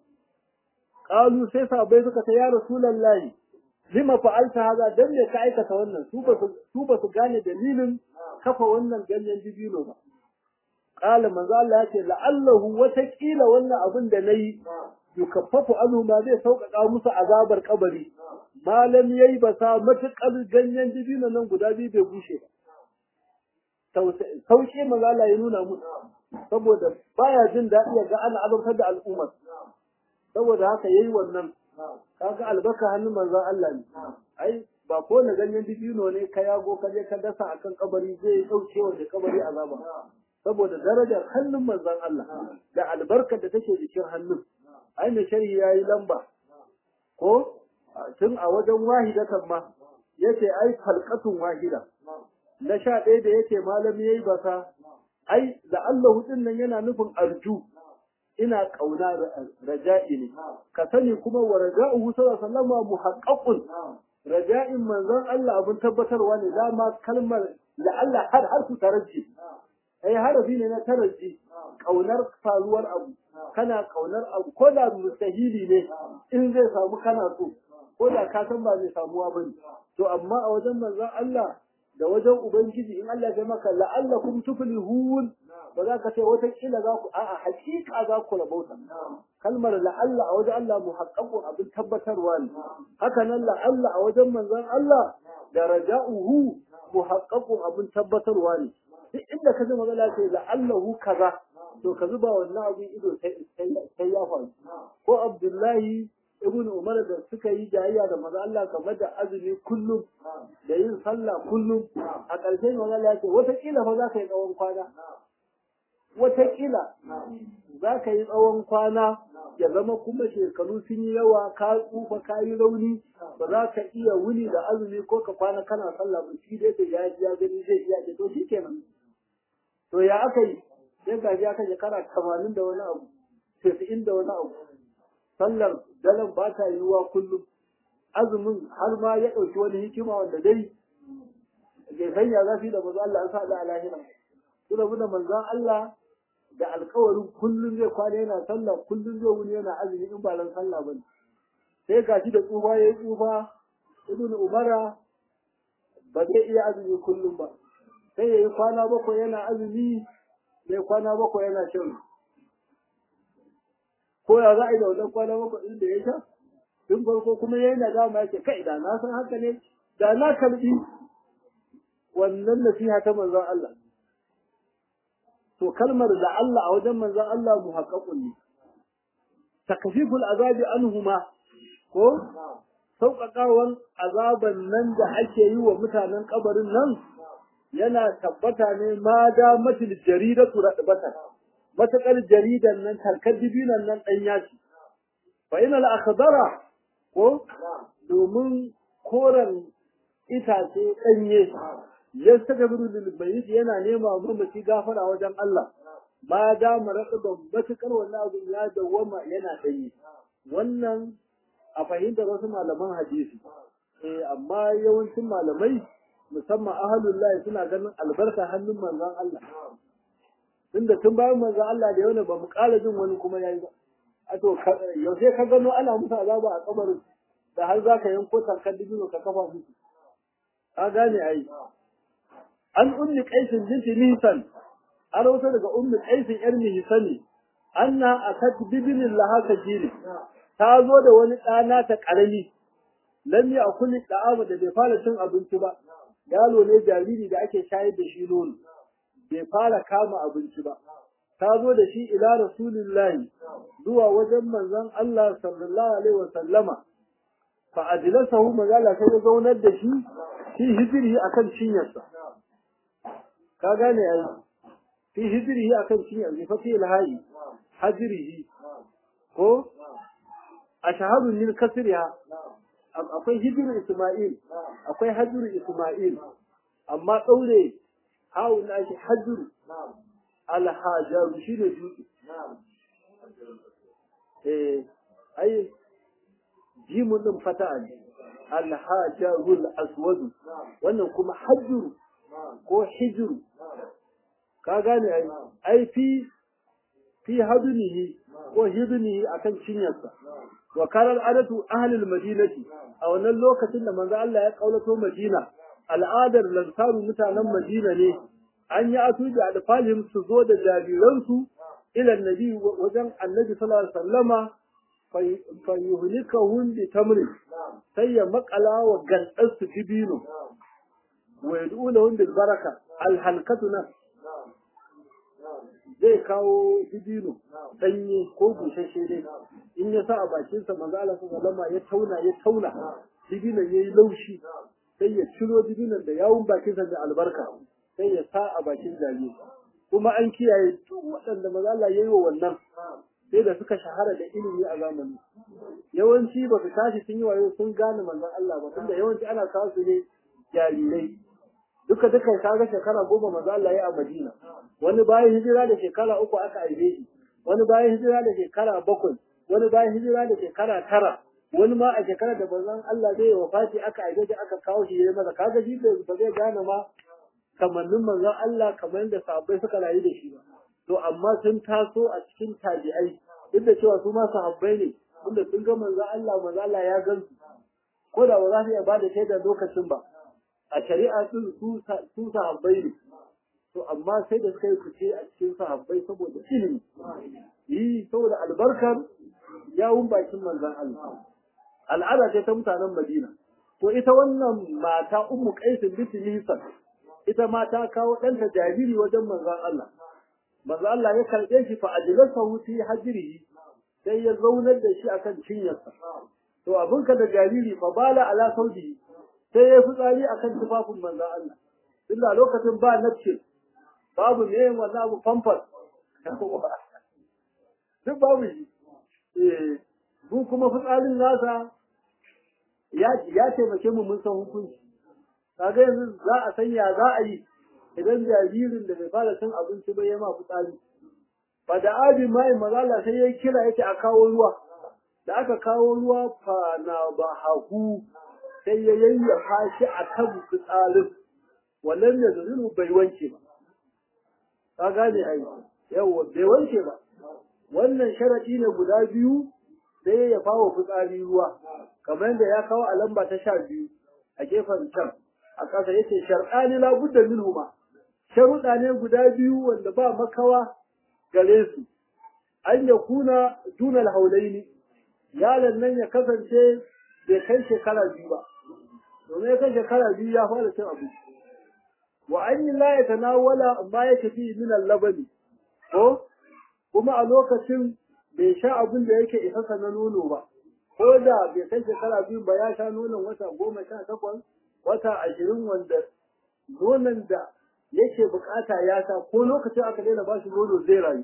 Speaker 1: qalu sai sahabbai suka ta ya rasulullahi lima fa'alta haza dan me ka aikata wannan su ba su su ba su gane dalilin kafa wannan ganyen dibino ba qala manzo Allah ya ce la'allahu watakila wannan abin da nayi yukaffafu anhu ma zai sauƙaƙa musu azabar kabari malam yayi ba sa matuƙar ganyen dibino nan guda biyu bai bushe ba sauƙi manzo Allah ya nuna musu saboda baya jin daɗi ya ga ana azabtar da al'ummar saboda haka yayi wannan kaga albarka hannun manzon Allah ne ai ba ko na ganyen dibino ne ka yago ka je ka dasa akan kabari zai dauke wa da kabari azaba saboda darajar hannun manzon Allah da albarkar da take jikin hannun ai mai sharhi yayi lamba ko tun a wajen wahidatan ma yace ai halqatun wahida na sha ɗaya da yake malami yayi basa ai da Allah din nan yana nufin arju ina kauna raja'i ne ka sani kuma wa raja'uhu sallallahu alaihi wasallam muhaqqaqun raja'in manzon Allah abin tabbatarwa ne dama kalmar la'alla har har su taraji ai harafi ne na taraji kaunar faruwar abu kana kaunar abu ko da mustahili ne in zai samu kana so ko da ka san ba zai samuwa bane to amma a wajen manzon Allah da wajen ubangiji in Allah ya maka la'allakum tuflihun ba za ka ce wata kila za ku a'a hakika za ku rabauta kalmar la'alla a wajen Allah muhaqqaqun abin tabbatarwa ne haka nan la'alla a wajen manzon Allah da raja'uhu muhaqqaqun abin tabbatarwa ne duk inda ka ji magana ce la'allahu kaza to ka zuba wannan abin ido sai ya faru ko abdullahi ibn umar da suka yi jayayya da maza Allah game da azumi kullum da yin sallah kullum a ƙarshen maza Allah ya ce wataƙila fa za ka yi tsawon kwana wataƙila za ka yi tsawon kwana ya zama kuma shekaru sun yi yawa ka tsufa ka yi rauni ba za ka iya wuni da azumi ko ka kwana kana sallah ba shi dai ya ya gani zai iya ce to shi kenan to ya aka yi sai ga ya kai shekara tamanin da wani abu tasa'in da wani abu sallar daren ba ta yiwuwa kullum azumin har ma ya ɗauki wani hikima wanda dai bai sanya za su yi da manzo Allah an sa da alahira su rabu da manzon Allah da alkawarin kullum zai kwana yana sallah kullum zai wuni yana azumi in ba ran sallah bane sai ga shi da tsufa yayi tsufa ibn umara ba zai iya azumi kullum ba sai yayi kwana bakwai yana azumi sai kwana bakwai yana shan ko ya za a yi da wannan kwana bakwai ɗin da ya sha tun farko kuma yayi nadama yake kai da na san haka ne da na karbi wannan nasiha ta manzon Allah to kalmar da Allah a wajen manzon Allah muhaqqaqun ne takfiful azabi anhuma ko sauƙaƙawan azaban nan da ake yi wa mutanen kabarin nan yana tabbata ne ma da matil jaridatu radbatan matakar jaridan nan tarkar dibinan nan dan yaci fa inal akhdara ko domin koran itace danye yastaghfiru lil mayyit yana nema mamaci gafara wajen Allah ma da maraqaban matakar wannan abu ya dawama yana danye wannan a fahimtar wasu malaman hadisi eh amma yawancin malamai musamman ahalullahi suna ganin albarka hannun manzon Allah tunda tun bayan manzon Allah da yau ba mu ƙara jin wani kuma yayi ba a to yaushe ka gano ana musu azaba a kabarin da har za ka yanko tankar dibino ka kafa musu ka gane ai an ummi qaisin binti nisan an rawaito daga ummi qaisin yar mihsani anna akat bibinin laha kajili ta zo da wani ɗana ta ƙarami lam ya kulli da'ama da bai fara cin abinci ba yalo ne jariri da ake shayar da shi nono bai fara kama abinci ba ta zo da shi ila rasulillahi zuwa wajen manzon Allah sallallahu alaihi wasallama fa ajlasahu magala sai ya zaunar da shi fi hijrihi akan cinyarsa ka gane ai fi hijrihi akan cinyarsa fa fi alhayi hajrihi ko ashhadu min kasriha akwai hijiru Ismail, akwai hajjuru Ismail, amma ɗaure hawu na shi hajjuru alhajaru shi ne dutse. Eh, ai, jimun ɗin fata ne, alhajarul aswadu, wannan kuma hajjuru ko hijiru. Ka gane ai, ai fi fi hadunihi ko hidunihi akan cinyarsa. wa karar adatu ahlul madinati a wannan lokacin da manzo Allah ya kaulato Madina al'adar lansaru mutanen Madina ne an yi atu da alfalihim su zo da jariransu ila nabi wajen annabi sallallahu alaihi wasallama fa yuhlikahum bi tamri sai ya makala wa gandan su dibino wa yad'unahum bil baraka al halkatuna zai kawo dibino danye ko bushashe dai in ya sa a bakinsa manzo Allah sallallahu alaihi ya tauna ya tauna dibinon yayi laushi sai ya ciro dibinon da yawun bakinsa da albarka sai ya sa a bakin jariri kuma an kiyaye duk waɗanda manzo Allah yayi wa wannan sai da suka shahara da ilimi a zamani yawanci ba su tashi sun yi wayo sun gane manzon Allah ba tunda yawanci ana kawo su ne jarirai duka duka kaga shekara goma manzo Allah ya a Madina wani bayan hijira da shekara uku aka aibe shi wani bayan hijira da shekara bakwai wani bayan hijira da shekara tara wani ma a shekara da manzon Allah zai yi wafati aka aibe shi aka kawo shi yayi masa kaga shi ba zai gane ma kamannin manzon Allah kamar yadda sahabbai suka rayu da shi ba to amma sun taso a cikin tabi'ai duk da cewa su ma sahabbai ne inda sun ga manzon Allah manzon Allah ya gan su ko da ba za su iya ba da shaidar lokacin ba a shari'a sun su sahabbai ne to amma sai da suka yi fice a cikin sahabbai saboda ilimi yi saboda albarkar yawun bakin manzon Allah al'ada ce ta mutanen Madina to ita wannan mata ummu qais binti Hisan ita ma ta kawo ɗanta jariri wajen manzon Allah manzo Allah ya karbe shi fa ajlasahu fi hajrihi sai ya zaunar da shi akan cinyarsa to abinka da jariri fa bala ala saudihi sai ya fitsari akan tufafin manzo Allah tunda lokacin ba nafce babu ne wannan abu famfas duk babu shi eh mu kuma fitsarin nasa ya ya taimake mu mun san hukunci kaga yanzu za a sanya za a yi idan jaririn da bai fara cin abinci ba ya ma fitsari fa da abi mai mazala sai ya kira yake a kawo ruwa da aka kawo ruwa fa na ba haku sai ya yayyafa shi a kan fitsarin wannan da zuru bai wanke ba ka gane ai yawa bai wanke ba wannan sharadi ne guda biyu sai ya fawo fitsari ruwa kamar da ya kawo a lamba ta sha biyu a gefen can a ƙasa yace shar'ani la budda minhuma sharuɗa ne guda biyu wanda ba makawa gare su an ya kuna dunal haulaini yaron nan ya kasance bai kai shekara biyu ba domin ya kai shekara biyu ya fara cin abinci wa an yi la ya tanawala amma ya tafi min labani ko kuma a lokacin bai sha abin da yake isasa na nono ba ko da bai kai shekara biyu ba ya sha nonon wata goma sha takwas wata ashirin wanda nonon da yake bukata ya sha ko lokacin aka daina ba shi nono zai rayu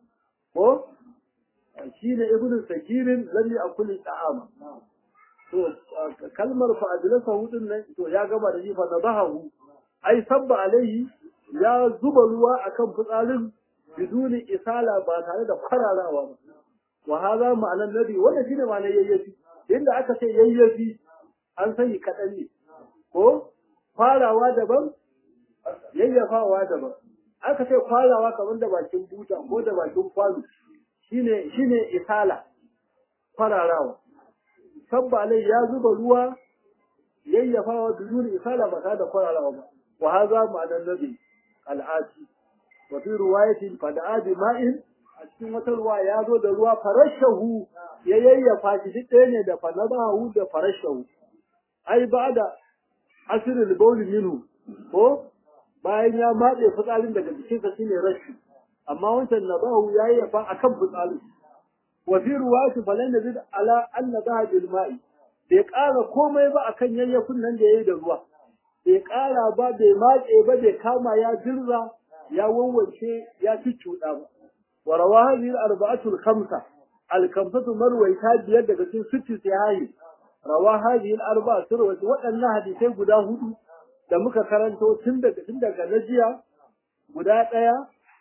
Speaker 1: ko shi ne ibn sakirin lam yakul ta'ama to kalmar fa adlasa hudun nan to ya gaba da shi fa nadahu ai sabba alaihi ya zuba ruwa akan fitsarin biduni isala ba tare da fararawa ba wa hadha ma'anan nabi wannan shine ma'anar yayyafi inda aka ce yayyafi an sani kadan ne ko farawa daban yayyafawa daban aka ce farawa kamar da bakin buta ko da bakin kwano shine shine isala fararawa sabba alai ya zuba ruwa yayyafawa biduni isala ba tare da fararawa ba wa hadha ma'anan nabi al'ati wa fi riwayatin fada'a bi ma'in a cikin wata ruwa ya zo da ruwa farashahu ya yayyafa shi duk ɗaya ne da fanabahu da farashahu ai ba da asirin bauli minhu ko bayan ya matse fitsarin daga jikinsa shine rashi amma wancan nabahu ya yayyafa akan fitsarin wa fi riwayatin falan yazid ala anna daha bil ma'i bai ƙara komai ba akan yayyafin nan da yayi da ruwa bai ƙara ba bai matse ba bai kama ya dirza ya wawwace ya cuccuɗa ba wa rawa hadhihi al-arba'atu al-khamsa al-khamsatu marwayta biyar daga cikin sitti sahihi rawa hadhihi al-arba'atu rawat waɗannan hadisai guda hudu da muka karanto tun daga tun daga najiya guda ɗaya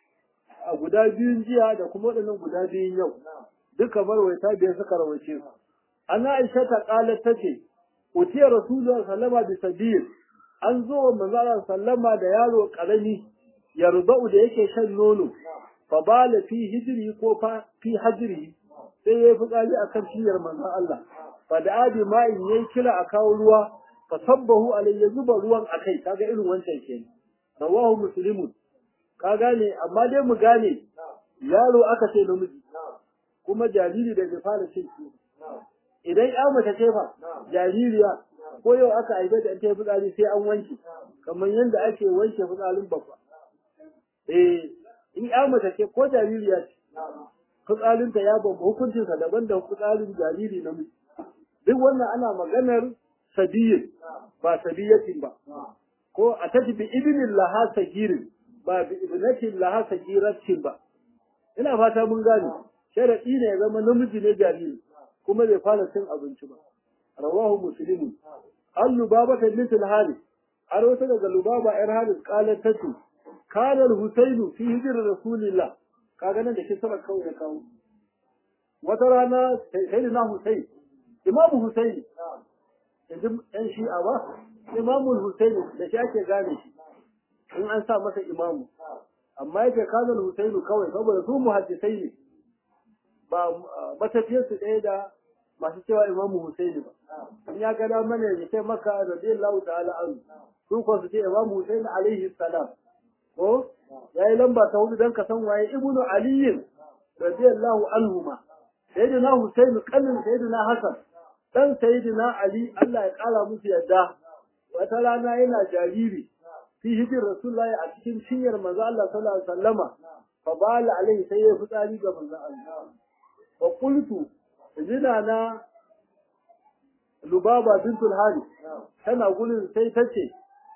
Speaker 1: a guda biyun jiya da kuma waɗannan guda biyun yau duka marwayta biyar suka rawace su ana aisha ta qalat tace utiya rasulullahi sallama bi sabil an zo wa manzara sallama da yaro karami yarba'u da yake shan nono fa bala fi hijri ko fa fi hajri sai yayi fitsari akan ciyar manzon Allah fa da abi ma'in yayi kira a kawo ruwa fa sabbahu alayhi zuba ruwan akai kaga irin wancan ke rawahu muslimun ka gane amma dai mu gane yaro aka ce namiji kuma jariri da bai fara cin idan ya mace ce fa jaririya ko yau aka haife ta ta fitsari sai an wanke kamar yadda ake wanke fitsarin babba eh in ya mace ce ko jaririya ce fitsarin ta ya bamba hukuncin sa daban da fitsarin jariri na miji duk wannan ana maganar sabiyin ba sabiyatin ba ko a taji bi ibnin laha sagirin ba bi ibnatin laha sagiratin ba ina fata mun gane sharadi ne ya zama namiji ne jariri kuma bai fara cin abinci ba rawahu muslimun an lubaba ta misal halis har wata daga lubaba yar halis qalat tatu kana al-husainu fi hijr rasulillah kaga nan da shi sabak kawai ya kawo wata rana sayyidina husain imam husain yanzu ɗan shi'a ba imamul husaini da shi ake gane shi in an sa masa imamu amma yake kana husainu kawai saboda su muhaddisai ne ba matafiyarsu ɗaya da masu cewa imamu Husaini ba. In ya gada mana ya ce maka radiyallahu ta'ala an su ko su ce imamu Husaini alaihi salam. Ko ya yi lamba ta hudu don ka san waye ibnu aliyin radiyallahu anhu ma. Sayyidina Husaini kallin Sayyidina Hassan dan Sayyidina Ali Allah ya kara musu yadda. Wata rana yana jariri fi hijir Rasulullahi a cikin cinyar manzo Allah sallallahu alaihi wasallama fa bala alaihi sai ya fitsari ga manzon Allah fa qultu zina na lubaba bintul hari tana gurin sai ta ce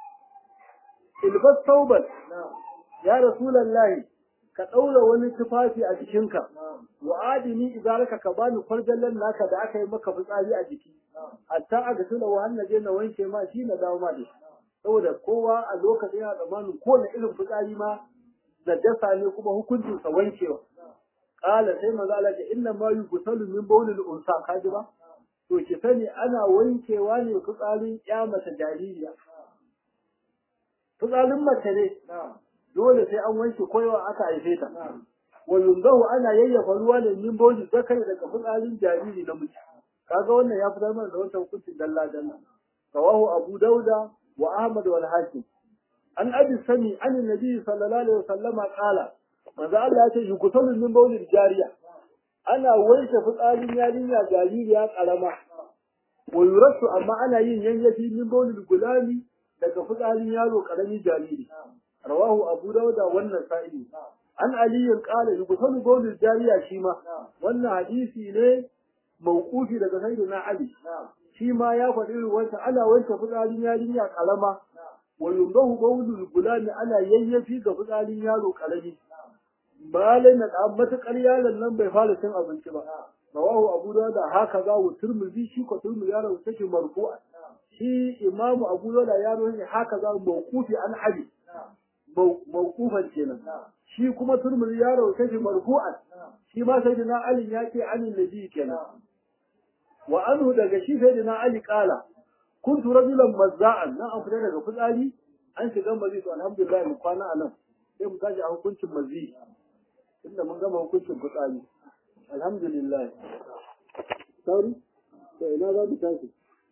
Speaker 1: ilbas taubat ya rasulullahi ka ɗaura wani tufafi a jikinka wa adini idaraka ka bani kwarjallan naka da aka yi maka fitsari a jiki hatta a ga tuna wa je na wanke ma shi na dawo ma da shi saboda kowa a lokacin yana tsammanin kowane irin fitsari ma najasa ne kuma hukuncin sa wankewa qala sai maza Allah ce inna ma yughsalu min bawlil unsa kaji ba to ki sani ana wankewa ne fitsarin ya mata jaririya fitsarin mace ne dole sai an wanke koyawa aka haife ta wa yunzahu ana yayyafa ruwa ne min bawlil zakari daga fitsarin jariri na mace kaga wannan ya fitar mana da wata hukuncin dalla dalla rawahu abu dauda wa ahmad wal hakim an abi sani an nabi sallallahu alaihi wasallam qala manzo Allah ya ce yukutalun min bawlil jariya ana wanke fitsarin yarinya jaririya karama wa yurasu amma ana yin yanyafi min bawlil gulami daga fitsarin yaro karami jariri rawahu abu dauda wannan sa'i an aliyin qala yukutalu bawlil jariya shi ma wannan hadisi ne mawqufi daga sayyidina ali shi ma ya faɗi ruwanta ana wanke fitsarin yarinya karama wa yundahu bawlul gulami ana yayyafi ga fitsarin yaro karami malai na da matakar yaron nan bai fara cin abinci ba rawahu abu dawud haka za wa turmuzi shi ko turmuzi yaro take marfu'a shi imamu abu dawud yaro ne haka za mawqufi an ali mawqufan kenan shi kuma turmuzi yaro take marfu'a shi ma sayyidina ali ya ce an nabi kenan wa anhu daga shi sayyidina ali kala kuntu rajulan mazza'an na an fita daga fitsari an shiga mazi to alhamdulillah mu kwana a nan sai mu tashi a hukuncin mazi inda mun gama hukuncin fitsari alhamdulillah sauri to ina za mu tashi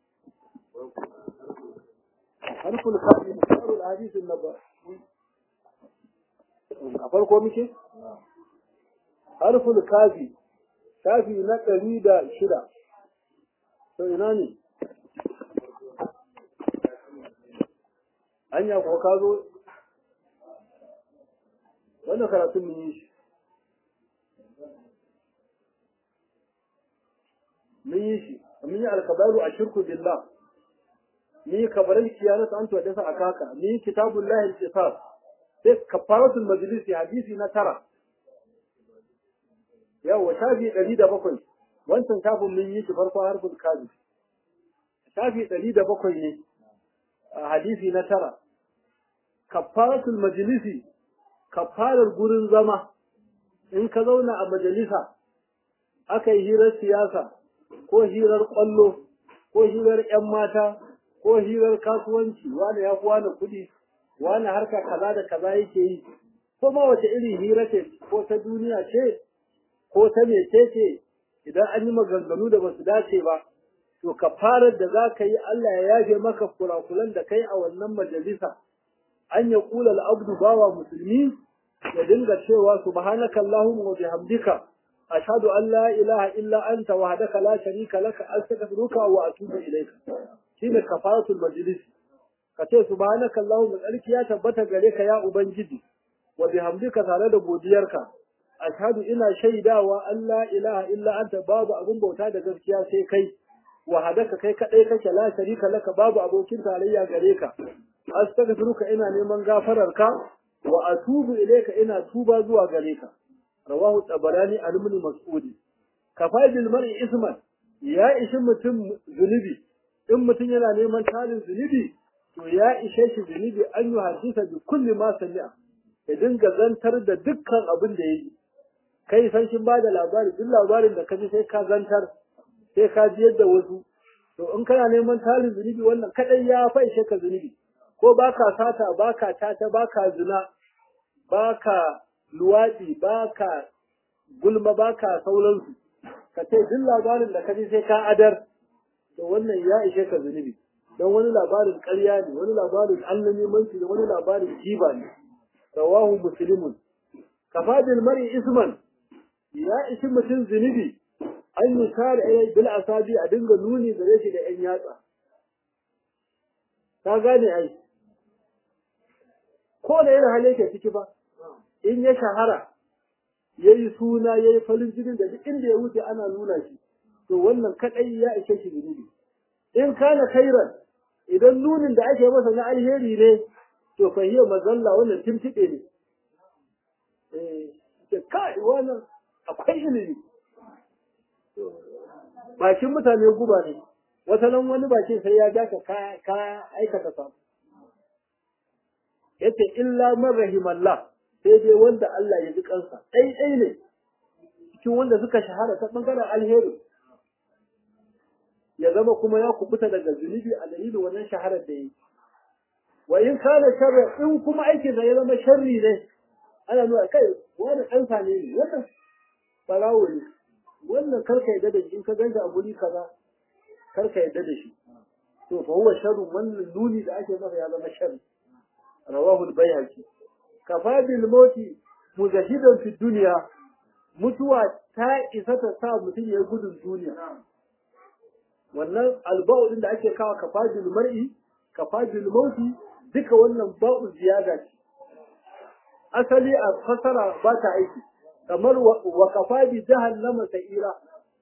Speaker 1: harful kafi musarul hadisin naba a farko muke harful kafi kafi na ɗari da shida to ina ne anya ko ka zo wannan karatun mun yi shi mun yi shi mun yi alkabaru a shirku billah mun yi kabarin kiyanatu an tuwa dasa akaka mun yi kitabun lahil kisar sai kafaratul majlisi hadisi na tara yawa shafi ɗari da bakwai wancan shafin mun yi shi farko harfin kazi shafi ɗari da bakwai ne a hadisi na tara kafaratul majlisi kafarar gurin zama in ka zauna a majalisa aka yi hirar siyasa ko hirar ƙwallo ko hirar 'yan mata ko hirar kasuwanci wani ya fi wani kuɗi wani harka kaza da kaza yake yi ko ma wace irin hira ce ko ta duniya ce ko ta mece ce idan an yi maganganu da ba su dace ba to kafarar da za ka yi Allah ya yafe maka kurakulan da kai a wannan majalisa an ya kula al'abdu bawa musulmi ya dinga cewa subhanaka allahumma wa bihamdika ashhadu an la ilaha illa anta wahdaka la sharika laka astaghfiruka wa atubu ilayka shine kafaratul majlis ka ce subhanaka allahumma tsarki ya tabbata gare ka ya ubangiji wa bihamdika tare da godiyarka ashhadu ina shaidawa an la ilaha illa anta babu abun bauta da gaskiya sai kai wahadaka kai kadai kake la sharika laka babu abokin tarayya gare ka astaghfiruka ina neman gafararka wa atubu ilayka ina tuba zuwa gare ka rawahu tabarani an ibn mas'ud kafaidil mar'i isman ya ishi mutum zunubi in mutum yana neman tarin zunubi to ya ishe shi zunubi an yi hadisa bi kulli ma sami'a ya dinga zantar da dukkan abin da yayi kai san shin ba da labari duk labarin da ka ji sai ka zantar sai ka ji yadda wasu to in kana neman tarin zunubi wannan kadai ya faishe ka zunubi ko baka sata baka tata baka zina baka luwadi baka gulma baka sauransu ka ce duk labarin da ka ji sai ka adar to wannan ya ishe ka zunubi don wani labarin ƙarya ne wani labarin annabimanci ne wani labarin jiba ne rawahu muslimun kafadil mar'i isman ya ishi mutum zunubi an yi kare ilai bil asabi a dinga nuni gare shi da yan yatsa ka gane ai ko da irin hali yake ciki ba in ya shahara ya yi suna ya yi farin jinin da duk inda ya wuce ana nuna shi to wannan kaɗai ya ishe shi zunubi in kana khairan idan nunin da ake masa na alheri ne to fa hiya mazalla wannan timtiɗe ne eh kai wannan akwai ilimi bakin mutane guba ne wata nan wani bakin sai ya daka ka aikata samu yace illa man rahimallah sai dai wanda Allah ya ji kansa ɗai ɗai ne cikin wanda suka shahara ta bangaren alheri ya zama kuma ya kubuta daga zunubi a dalilin wannan shaharar da yi wa in kana sharri in kuma aikin da ya zama sharri ne ana nuna kai wani ɗan sane ne wannan barawo ne wannan karka yadda da shi in ka ganta a guri kaza karka yadda da shi to fa huwa sharru wannan nuni da ake masa ya zama sharri rawahu al-bayhaqi kafa bil mauti mujahidan fi dunya mutuwa ta isa ta sa mutum ya gudun duniya wannan alba'u din da ake kawo kafa bil mar'i kafa bil mauti duka wannan ba'u ziyada ce asali a fasara ba ta aiki kamar wa kafa bi jahannama sa'ira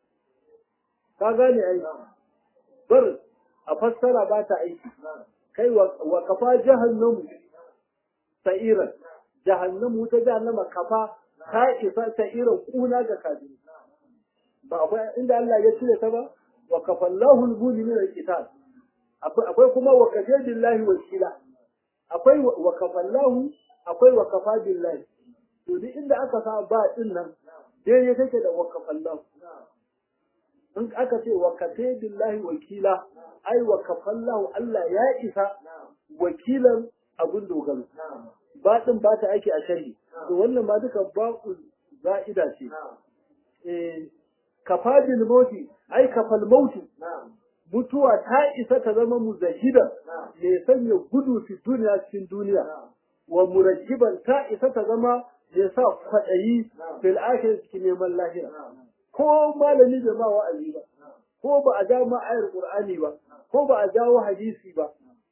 Speaker 1: ka gane ai bar a fassara ba ta aiki kai wa kafa jahannamu sa'ira jahannamu ta jahannama kafa ta isa sa'ira kuna ga kafiri ba akwai inda Allah ya cire ta ba wa kafallahu al-mu'minina al-qital akwai kuma wa kafa billahi wakila akwai wa kafallahu akwai wa kafa billahi to duk inda aka sa ba din nan daidai take da wa kafallahu in aka ce wa kafa billahi wakila ai wa kafallahu Allah ya isa wakilan abun dogaro ba din ba ta aiki a sharhi to wannan ma duka ba'u za'ida ce eh kafa bil mauti ai kafal mauti mutuwa ta isa ta zama muzahida mai sanya gudu fi duniya cikin duniya wa murajjiban ta isa ta zama ya sa kwaɗayi fil akhir cikin neman lahira ko malami bai ma wa'azi ba ko ba a ja ma ayar qur'ani ba ko ba a jawo hadisi ba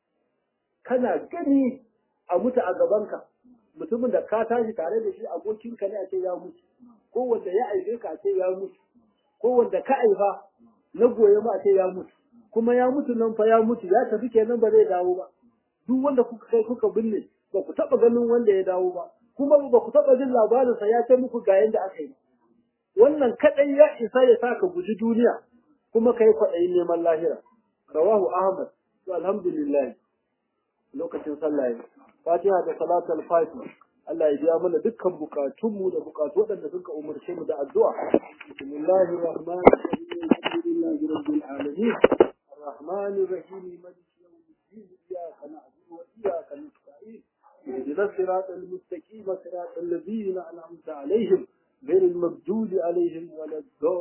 Speaker 1: kana gani a mutu a gabanka mutumin da ka tashi tare da shi abokinka ne a ce ya mutu ko wanda ya aife ka a ce ya mutu ko wanda ka aifa na goye ma a ce ya mutu kuma ya mutu nan fa ya mutu ya tafi kenan ba zai dawo ba duk wanda kuka kai kuka binne ba ku taba ganin wanda ya dawo ba kuma ba ku taba jin labarinsa ya ce muku ga yanda aka yi wannan kadai ya isa ya saka guji duniya kuma kai kwaɗayin neman lahira rawahu ahmad to alhamdulillah lokacin sallah fatiha da salatul fatiha Allah ya biya mana dukkan bukatunmu da bukatu waɗanda suka umarce mu da addu'a bismillahir rahmanir rahim alhamdulillahi rabbil alamin arrahmanir rahim maliki yawmiddin iyyaka na'budu wa iyyaka nasta'in اهدنا الصراط المستقيم صراط الذين انعمت عليهم غير المغضوب عليهم ولا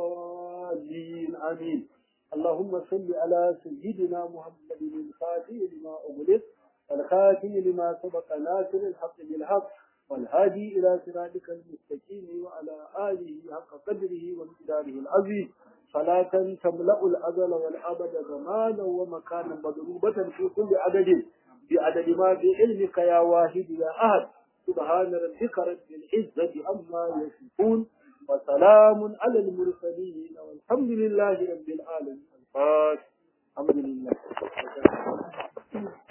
Speaker 1: الضالين امين اللهم صل على سيدنا محمد الفاتح لما اغلق الخاتم لما سبق ناصر الحق بالحق والهادي الى صراطك المستقيم وعلى اله حق قدره ومقداره العظيم صلاة تملأ الأزل والأبد زمانا ومكانا مضروبة في كل عدد بعدد ما بعلمك يا واحد يا أحد سبحان ربك رب العزة عما يصفون وسلام على المرسلين والحمد لله رب العالمين الفاتح الحمد لله